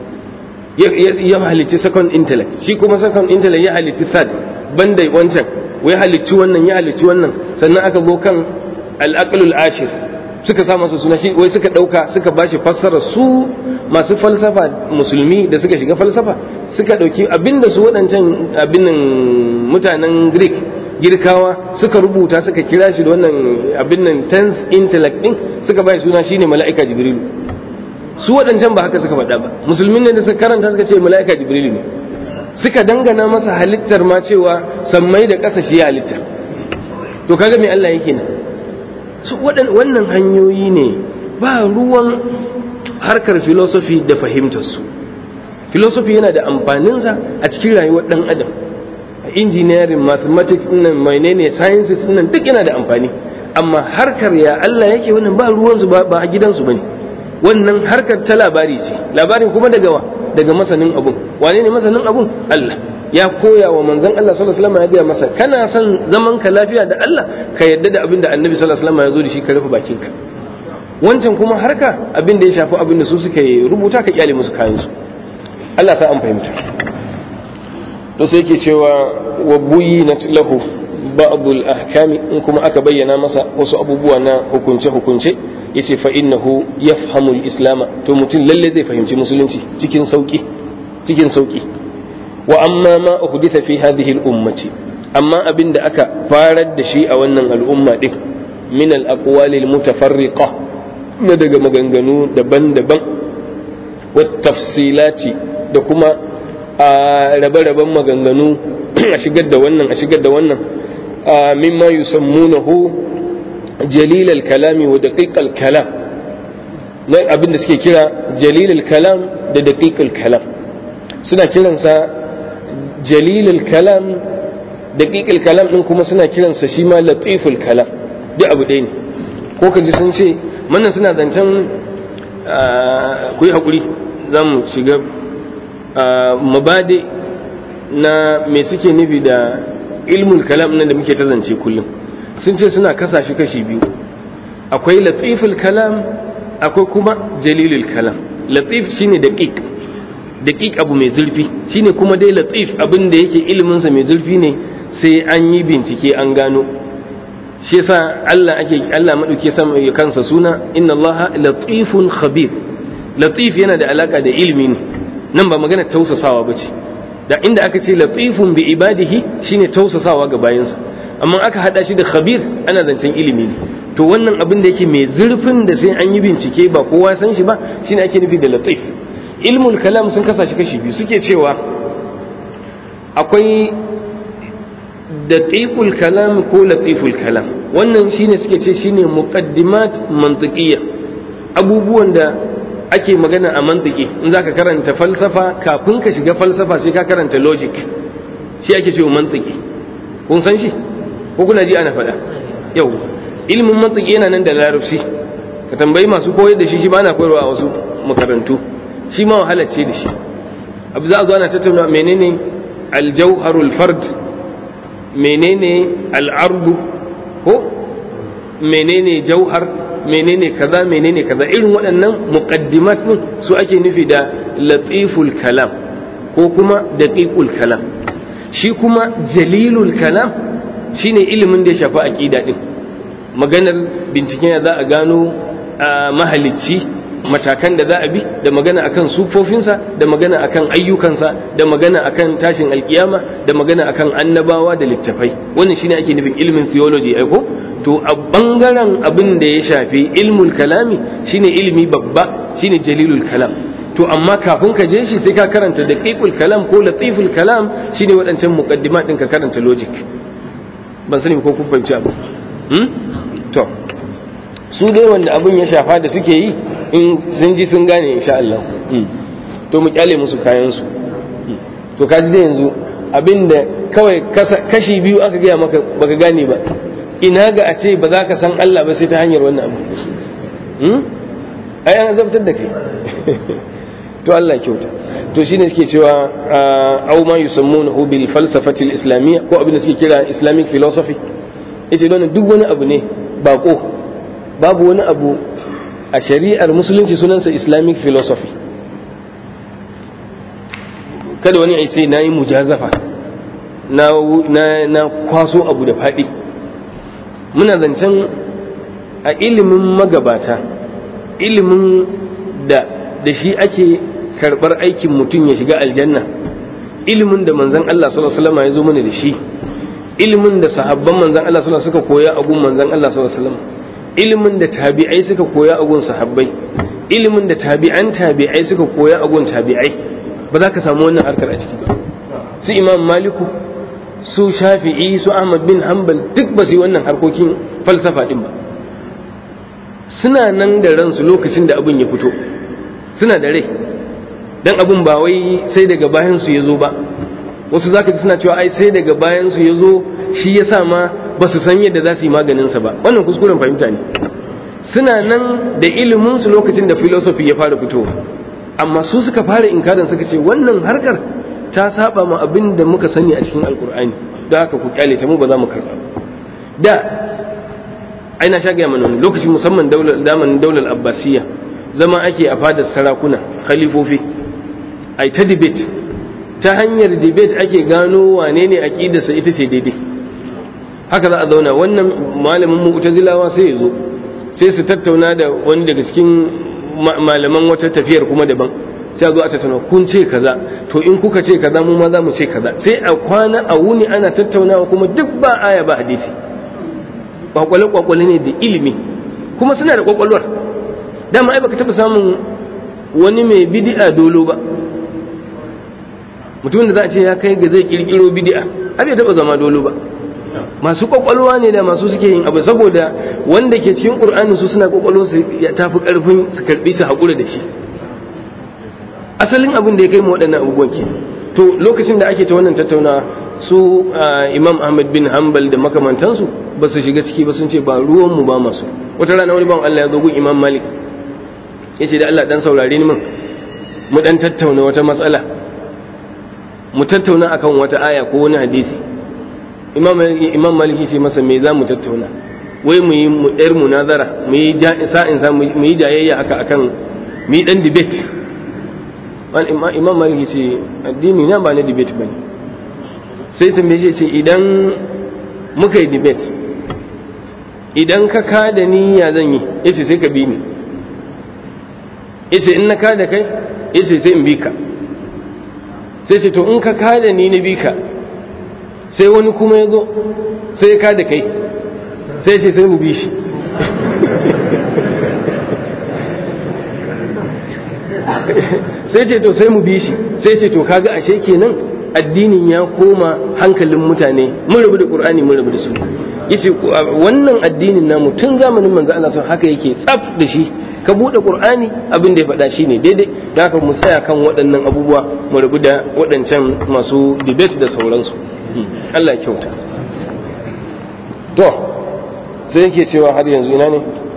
ya halicci second intellect shi kuma second intellect ya halicci third banda wancan wai halicci wannan ya halicci wannan sannan aka zo kan al-aql al-ashir suka sa masa suna shi wai suka dauka suka bashi fassara su masu falsafa musulmi da suka shiga falsafa suka dauki abinda su waɗancan abinin mutanen greek girkawa suka rubuta suka kira shi da wannan abin nan tenth intellect din suka bashi suna shine mala'ika jibrilu su waɗancan ba haka suka faɗa ba musulmin ne da suka karanta suka ce mala'ika jibrilu ne suka dangana masa halittar ma cewa sammai da ƙasa shi ya halitta to kaga me Allah yake nan su wannan hanyoyi ne ba ruwan harkar filosofi da fahimtarsu filosofi yana da amfaninsa a cikin rayuwar ɗan adam a engineering mathematics nan menene sciences nan duk yana da amfani amma harkar ya Allah yake wannan ba ruwansu ba a gidansu bane wannan harkar ta labari ce labarin kuma daga wa daga masanin abun wane ne masanin abun Allah ya koya wa manzon Allah sallallahu alaihi wasallam ya gaya masa kana son zaman ka lafiya da Allah ka yadda da abin da Annabi sallallahu alaihi wasallam ya zo da shi ka rufe bakinka wancan kuma harka abin da ya shafi abin da su suka rubuta ka kyale musu kayan su Allah sa an fahimta to sai yake cewa wa buyinat lahu ba'd al-ahkam in kuma aka bayyana masa wasu abubuwa na hukunce hukunce yace fa innahu yafhamu al-islam to mutum lalle zai fahimci musulunci cikin sauki cikin sauki wa amma ma uhditha fi hadhihi al-ummati amma abin da aka farar da shi a wannan al'umma din min al-aqwali al-mutafarriqa na daga maganganu daban-daban wa tafsilati da kuma a rabe-raben maganganu a shigar da wannan a shigar da wannan mimma yusammunahu jalil al-kalami wa daqiq al-kalam na abin da suke kira jalil al-kalam da daqiq al-kalam suna kiransa jalil al-kalam daqiq al-kalam din kuma suna kiransa shi ma latif al-kalam duk abu ɗaya ne ko kaji sun ce wannan suna zancen ku yi haƙuri za mu shiga mabade na me suke nufi da ilmul kalam nan da muke ta zance kullum sun ce suna kasa shi kashi biyu akwai latiful kalam akwai kuma jalilul kalam latif shine daqiq daqiq abu mai zurfi shine kuma dai latif abin da yake ilimin sa mai zurfi ne sai an yi bincike an gano shi yasa Allah ake Allah madauke sama ya kansa suna inna Allah latifun khabir latif yana da alaka da ilimi ne nan ba magana tausasawa bace da inda aka ce latifun bi ibadihi shine tausasawa ga bayansa amma aka hada shi da khabir ana zancen ilimi ne to wannan abin da yake mai zurfin da sai an yi bincike ba kowa san shi ba shine ake nufi da latif ilmul kalam sun kasa shi kashi biyu suke cewa akwai daqiqul kalam ko latiful kalam wannan shine suke ce shine muqaddimat mantiqiyya abubuwan da ake magana a mantiki in zaka karanta falsafa kafin ka shiga falsafa sai ka karanta logic shi ake cewa mantiki kun san shi ko kuna ji ana faɗa yau ilimin mantiki yana nan da larabci ka tambayi masu koyar da shi shi ba na koyarwa a wasu makarantu shi ma wahala ce da shi abu za a zo ana tattauna menene aljauharul fard menene al'ardu ko menene jauhar menene kaza menene kaza irin waɗannan muqaddimat din su ake nufi da latiful kalam ko kuma daqiqul kalam shi kuma jalilul kalam shine ilimin da ya shafi aqida din maganar binciken ya za a gano mahalicci matakan da za a bi da magana akan sufofinsa da magana akan ayyukansa da magana akan tashin alkiyama da magana akan annabawa da littafai wannan shine ake nufin ilimin theology ai ko to a bangaren abin da ya shafi ilmul kalami shine ilimi babba shine jalilul kalam to amma kafin ka je shi sai ka karanta daqiqul kalam ko latiful kalam shine waɗancan muqaddimat din ka karanta logic ban sani ko kun fahimci abu hmm? to su dai wanda abin ya shafa da suke yi in sun ji sun gane insha Allah to mu kyale musu kayan su to kaji da yanzu abinda kawai kashi biyu aka gaya maka baka gane ba ina ga a ce ba za ka san Allah ba sai ta hanyar wannan abu ai an zabtar da kai to Allah kyauta to shine suke cewa aw ma yusammunahu bil falsafati al islamiyya ko abin da suke kira islamic philosophy yace don duk wani abu ne bako babu wani abu a shari'ar musulunci sunansa islamic philosophy kada wani ai sai nayi mujazafa na na kwaso abu da faɗi muna zancen a ilimin magabata ilimin da da shi ake karɓar aikin mutum ya shiga aljanna ilimin da manzan Allah sallallahu alaihi wasallam ya zo mana da shi ilimin da sahabban manzan Allah sallallahu suka koya a gun manzan Allah sallallahu alaihi wasallam ilimin da tabi'ai suka koya a gun sahabbai ilimin da tabi'an tabi'ai suka koya a gun tabi'ai ba za ka samu wannan harkar a ciki ba su imam maliku su shafi'i su ahmad bin hanbal duk ba su yi wannan harkokin falsafa din ba suna nan da ransu lokacin da abin ya fito suna da rai dan abin ba wai sai daga bayan su ya zo ba wasu zaka ji suna cewa ai sai daga bayan su ya zo shi ya sa ma ba su san yadda za su yi maganin sa ba wannan kuskuren fahimta ne suna nan da ilimin su lokacin da philosophy ya fara fitowa amma su suka fara inkarin suka ce wannan harkar ta saba ma abin da muka sani a cikin alkur'ani don haka ku kyale ta mu ba za mu karɓa da ai na sha gaya mana wani lokaci musamman damanin daular abbasiya zama ake a fadar sarakuna khalifofi ai ta debate ta hanyar debate ake gano wane ne aqidarsa ita ce daidai haka za a zauna wannan malamin mu'tazilawa sai ya zo sai su tattauna da wani daga cikin malaman wata tafiyar kuma daban sai a zo a tattauna kun ce kaza to in kuka ce kaza mu ma za mu ce kaza sai a kwana a wuni ana tattaunawa kuma duk ba aya ba hadisi kwakwale kwakwale ne da ilimi kuma suna da kwakwalwar dama ai baka taba samun wani mai bid'a dolo ba mutumin da za a ce ya kai ga zai kirkiro bid'a har ya taba zama dolo ba masu kwakwalwa ne da masu suke yin abu saboda wanda ke cikin qur'ani su suna kwakwalwa su ya tafi karfin su karbi su haƙura da shi asalin abin da ya kai mu waɗannan abubuwan ke to lokacin da ake ta wannan tattaunawa su imam ahmad bin hanbal da makamantansu ba su shiga ciki ba sun ce ba ruwan mu ba masu wata rana wani ban Allah ya zo gun imam malik ya ce da Allah dan saurare ni min mu dan tattauna wata matsala mu tattauna akan wata aya ko wani hadisi imam imam malik ya ce masa me za mu tattauna wai mu yi mu ɗayar munazara mu yi sa'in sa mu yi jayayya haka akan mu yi dan debate imam malik ya ce addini na ba na debate bane sai tambaye shi ce idan muka yi debate idan ka kada ni ya zan yi yace sai ka bi ni yace in na kada kai yace sai in bi ka sai ce to in ka kada ni na bi ka sai wani kuma ya zo sai ya kada kai sai ce sai mu bi shi sai ce to sai mu bi shi sai ce to kaga ashe kenan addinin ya koma hankalin mutane mun rabu da qur'ani mun rabu da su yace wannan addinin namu tun zamanin manzo Allah sun haka yake tsaf da shi ka bude qur'ani abin da ya faɗa shine daidai da haka mu tsaya kan waɗannan abubuwa mu rabu da waɗancan masu debate da sauransu Allah ya kyauta to sai yake cewa har yanzu ina ne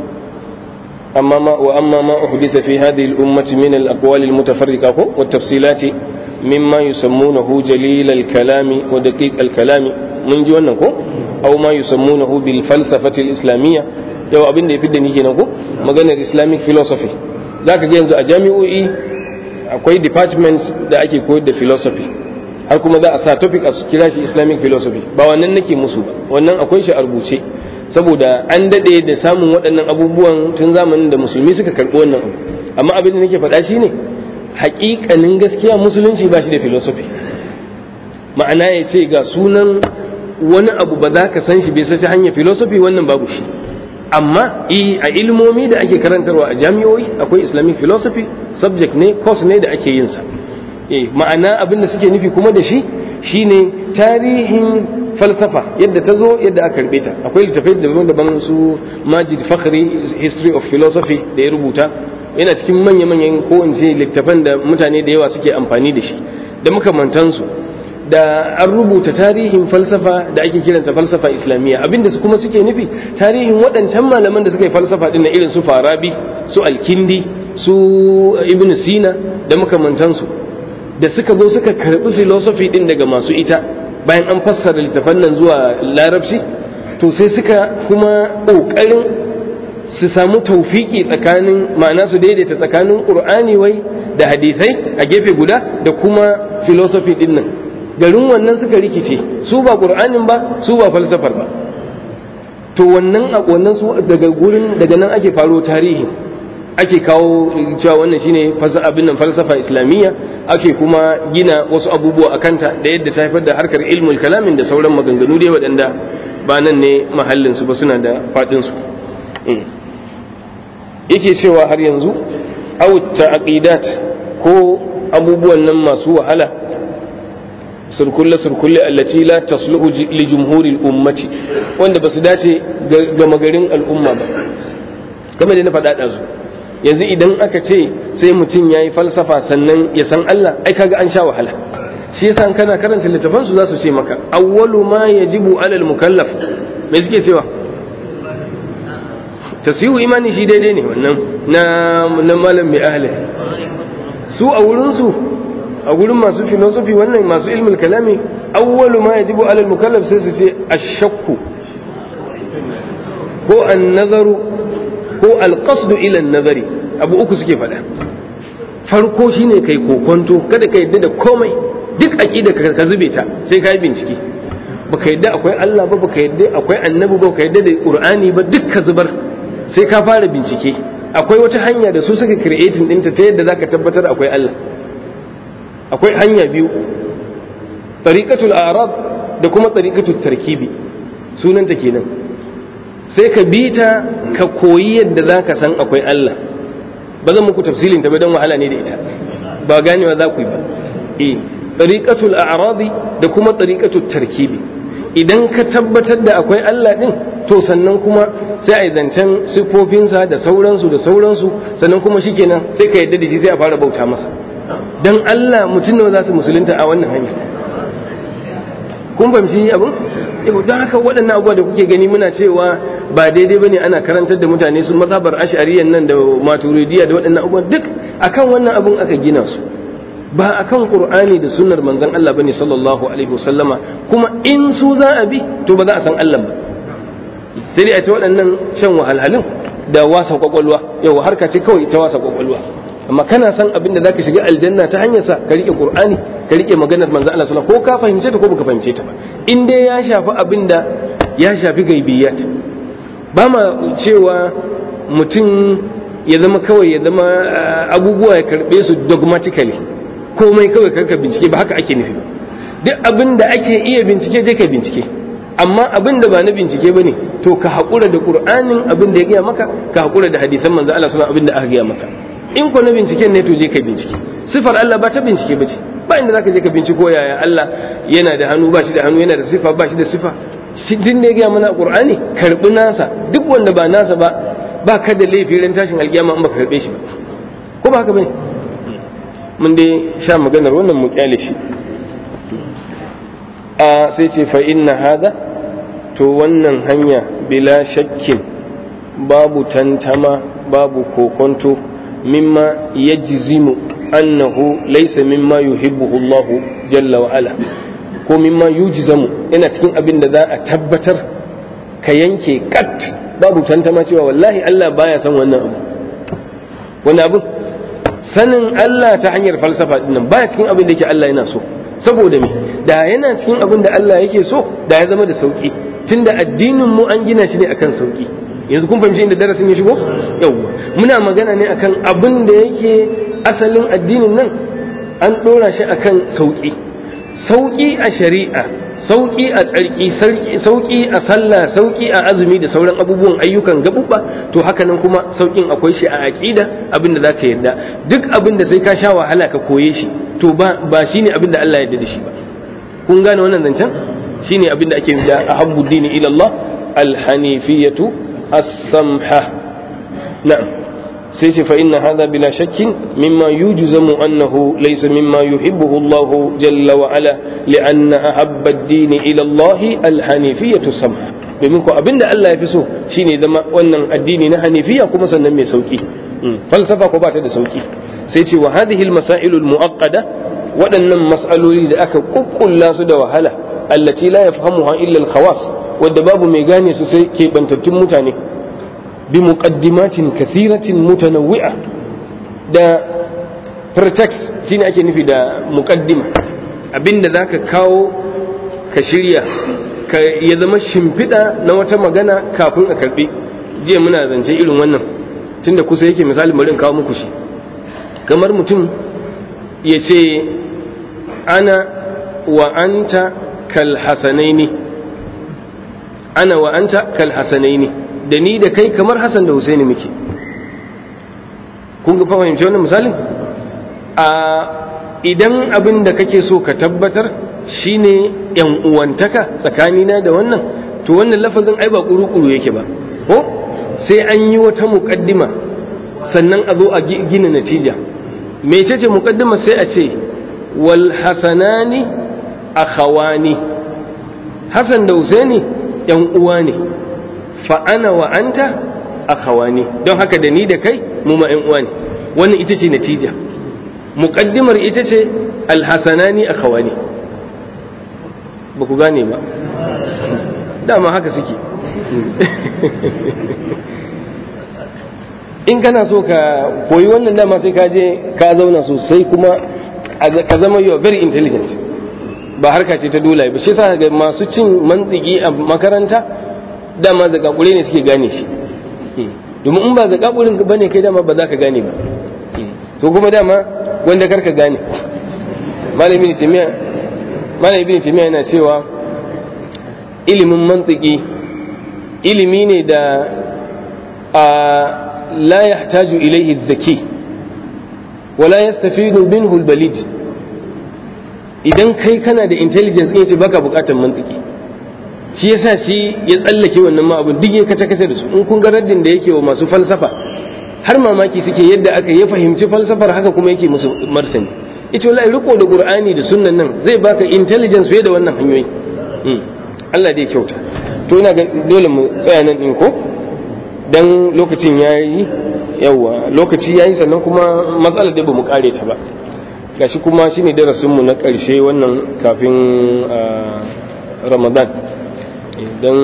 amma ma wa amma ma uhditha fi hadhihi al-ummati min al-aqwal al-mutafarriqa wa at-tafsilat مما يسمونه جليل الكلام ودقيق الكلام من ji wannan ko aw ma yusammunahu bil falsafati al islamiyya yau abin da ya fidda ni kenan ko maganar islamic philosophy zaka ga yanzu a jami'o'i akwai departments da ake koyar da philosophy har kuma za a sa topic a kira shi islamic philosophy ba wannan nake musu ba wannan akwai shi a rubuce saboda an dade da samun waɗannan abubuwan tun zamanin da musulmi suka karɓi wannan abu amma abin da nake faɗa shine hakikanin gaskiya musulunci ba shi da filosofi ma'ana ya ce ga sunan wani abu ba za ka san shi bai sai hanyar filosofi wannan babu shi amma a ilmomi da ake karantarwa a jami'oi akwai islamic philosophy subject ne course ne da ake yin sa ma'ana abin da suke nufi kuma da shi shine tarihin falsafa yadda ta zo yadda aka karbe ta akwai littafai daban-daban su majid fakhri history of philosophy da ya rubuta yana cikin manya-manyan ko in ce littafan da mutane da yawa suke amfani da shi da makamantansu da an rubuta tarihin falsafa da ake kiranta falsafa islamiyya abinda su kuma suke nufi tarihin waɗancan malaman da suka yi falsafa din na irin su farabi su alkindi su ibn sina da makamantansu da suka zo suka karɓi philosophy din daga masu ita bayan an fassara littafan nan zuwa larabci to sai suka kuma ƙoƙarin su samu taufiki tsakanin ma'ana su daidaita tsakanin ƙur'ani wai da hadisai a gefe guda da kuma philosophy din nan garin wannan suka rikice su ba ƙur'anin ba su ba falsafar ba to wannan a wannan su daga gurin daga nan ake faro tarihi ake kawo cewa wannan shine abin nan falsafa islamiyya ake kuma gina wasu abubuwa a kanta da yadda ta haifar da harkar ilmul kalamin da sauran maganganu dai waɗanda ba nan ne mahallin su ba suna da faɗin su yake cewa har yanzu aw ta'qidat ko abubuwan nan masu wahala surkulle surkulle allati la tasluhu li jumhuri ummati wanda basu dace ga magarin al'umma ba kamar da na faɗa ɗazu yanzu idan aka ce sai mutum ya yi falsafa sannan ya san Allah ai kaga an sha wahala shi yasa kana karanta littafan su za su ce maka awwalu ma yajibu alal mukallaf me suke cewa tasihu imani shi daidai ne wannan na na malam mai ahli su a wurin su a gurin masu filosofi wannan masu ilmul kalami awwalu ma yajibu alal mukallaf sai su ce ashakku ko an-nazaru ko alqasdu ila an-nazari abu uku suke faɗa farko shine kai kokonto kada ka yadda da komai duk aqida ka zube ta sai ka yi bincike baka yadda akwai Allah ba baka yadda akwai annabi ba baka yadda da qur'ani ba duk ka zubar sai ka fara bincike akwai wata hanya da su suka creating ɗinta ta yadda zaka tabbatar akwai Allah akwai hanya biyu tariqatul a'rad da kuma tariqatul tarkibi sunanta kenan sai ka bi ta ka koyi yadda za ka san akwai Allah ba zan muku tafsilin ta ba don wahala ne da ita ba ganewa za ku yi ba eh tariqatul a'radi da kuma tariqatul tarkibi idan ka tabbatar da akwai Allah din to sannan kuma sai a yi zancen siffofinsa da sauransu da sauransu sannan kuma shikenan sai ka yadda da shi sai a fara bauta masa dan Allah mutum nawa za su musulunta a wannan hanya kun fahimci abin yau don haka waɗannan abubuwa da kuke gani muna cewa ba daidai bane ana karantar da mutane su mazhabar ash'ariyan nan da maturidiya da waɗannan abubuwan duk akan wannan abun aka gina su ba akan qur'ani da sunnar manzon Allah bane sallallahu alaihi wasallama kuma in su za a bi to ba za a san Allah ba sai dai a ta waɗannan shan wahalhalun da wasa kwakwalwa yau harka ce kawai ta wasa kwakwalwa amma kana san abin da zaka shiga aljanna ta hanyar sa ka rike qur'ani ka rike maganar manzon Allah sallallahu alaihi wasallam ko ka fahimce ta ko baka fahimce ta ba in dai ya shafi abin da ya shafi gaibiyat ba ma cewa mutum ya zama kawai ya zama abubuwa ya karbe su dogmatically komai kawai karka bincike ba haka ake nufi ba duk abin da ake iya bincike je ka bincike amma abin da ba na bincike ba ne to ka haƙura da ƙur'anin abin da ya gaya maka ka haƙura da hadisan manzo Allah suna abin da aka gaya maka in ko na binciken ne to je ka bincike sifar Allah ba ta bincike ba ce ba inda zaka je ka binciko yaya Allah yana da hannu ba shi da hannu yana da sifa ba shi da sifa din da ya gaya mana ƙur'ani karɓi nasa duk wanda ba nasa ba ba ka da laifi ran tashin alƙiyama in baka karɓe shi ba ko ba haka bane mun dai sha maganar wannan mu kyale shi a sai ce fa inna hada to wannan hanya bila shakkin babu tantama babu kokonto mimma yajzimu annahu laysa mimma yuhibbuhu Allah jalla wa ala ko mimma yujzamu ina cikin abin da za a tabbatar ka yanke kat babu tantama cewa wallahi Allah baya son wannan abu wannan abu sanin Allah ta hanyar falsafa dinnan baya cikin abin da yake Allah yana so saboda me da yana cikin abin da Allah yake so da ya zama da sauki tunda addinin mu an gina shi ne akan sauki yanzu kun fahimci inda darasin ya shigo yawwa muna magana ne akan abin da yake asalin addinin nan an dora shi akan sauki sauki a shari'a sauki a tsarki sauki a sallah sauki a azumi da sauran abubuwan ayyukan gabubba to haka nan kuma saukin akwai shi a aqida abin da zaka yarda duk abin da sai ka sha wahala ka koye shi to ba ba shine abin da Allah ya yarda da shi ba kun gane wannan zancen shine abin da ake da ahabbu dini ila Allah al-hanifiyatu as-samha na'am sai ce fa inna hadha bila shakkin mimma yujzamu annahu laysa mimma yuhibbuhu Allah jalla wa ala li'anna ahabba ad-din ila Allah al-hanifiyatu samha domin ko abinda Allah ya fi so shine zama wannan addini na hanifiya kuma sannan mai sauki falsafa ko ba ta da sauki sai ce wa hadhihi al-masail al-mu'aqqada waɗannan mas'aloli da aka kukkulla su da wahala allati la yafhamuha illa al-khawas wadda babu mai gane su sai keɓantattun mutane بمقدمات كثيرة متنوعة da pretext shine ake nufi da muqaddima abinda zaka kawo ka shirya ka ya zama shimfiɗa na wata magana kafin a karɓi jiya muna zance irin wannan tunda kusa yake misali bari in kawo muku shi kamar mutum ya ce ana wa anta kal hasanaini ana wa anta kal hasanaini da ni da kai kamar Hassan da Husaini muke kun ga fahimci wannan misalin a idan abin da kake so ka tabbatar shine yan uwantaka tsakanina da wannan to wannan lafazin ai ba kuru-kuru yake ba ko sai an yi wata muƙaddima sannan a zo a gina natija mecece muƙaddima sai a ce wal hasanani akhawani Hassan da Husaini yan uwa ne fa'ana wa anta a kawani don haka da ni da kai mu ma uwa ne wannan ita ce natija muƙaddimar ita ce alhassanani a kawani ba ku gane ba dama haka suke in kana so ka koyi wannan dama sai ka je ka zauna sosai kuma ka zama you very intelligent ba harka ce ta dole ba shi sa ga masu cin mantiki a makaranta dama zakakure ne suke gane shi domin in ba zakakurin ba ne kai dama ba za ka gane ba to kuma dama wanda karka gane malamin ibn timiya yana cewa ilimin mantiki ilimi ne da a la yahtaju ilaihi zaki wala yastafidu minhu albalid idan kai kana da intelligence ɗin ce baka bukatar mantiki shi yasa shi ya tsallake wannan ma abin duk ya kace kace da su in kun ga raddin da yake wa masu falsafa har mamaki suke yadda aka ya fahimci falsafar haka kuma yake musu martani ita wallahi riko da qur'ani da sunnan nan zai baka intelligence fiye da wannan hanyoyi Allah dai kyauta to ina ga dole mu tsaya nan din ko dan lokacin yayi yawa lokaci yayi sannan kuma matsalar da bamu kare ta ba gashi kuma shine darasin mu na karshe wannan kafin Ramadan dan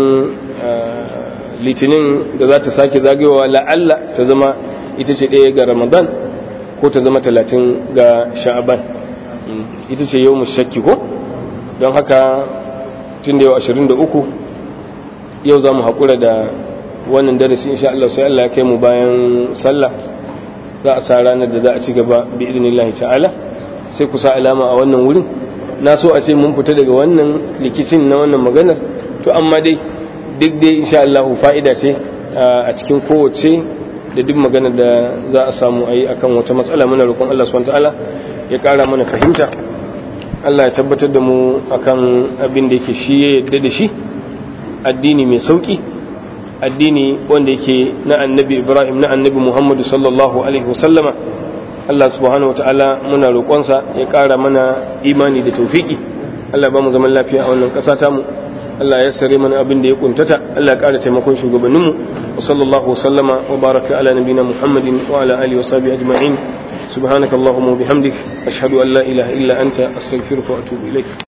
litinin da za ta sake zagayowa la'alla ta zama ita ce ɗaya ga Ramadan ko ta zama talatin ga sha'aban ita ce yau shakki ko don haka tun da yau ashirin da uku yau za mu haƙura da wannan darasi insha Allah sai Allah ya kai mu bayan sallah za a sa ranar da za a ci gaba bi idinillahi ta'ala sai ku sa alama a wannan wurin na so a ce mun fita daga wannan rikicin na wannan maganar to amma dai duk dai insha Allah fa'ida ce a cikin kowace da duk magana da za a samu a yi akan wata matsala muna roƙon Allah subhanahu ta'ala ya ƙara mana fahimta Allah ya tabbatar da mu akan abin da yake shi ya yadda da shi addini mai sauki addini wanda yake na annabi Ibrahim na annabi Muhammadu sallallahu alaihi wasallama Allah subhanahu ta'ala muna roƙonsa ya ƙara mana imani da tawfiki Allah ba mu zaman lafiya a wannan ƙasa tamu Allah ya sare mana abin da ya kuntata Allah ya ƙara taimakon shugabanninmu وصلى الله وسلم وبارك على نبينا محمد وعلى آله وصحبه أجمعين سبحانك اللهم وبحمدك أشهد أن لا إله إلا أنت أستغفرك وأتوب إليك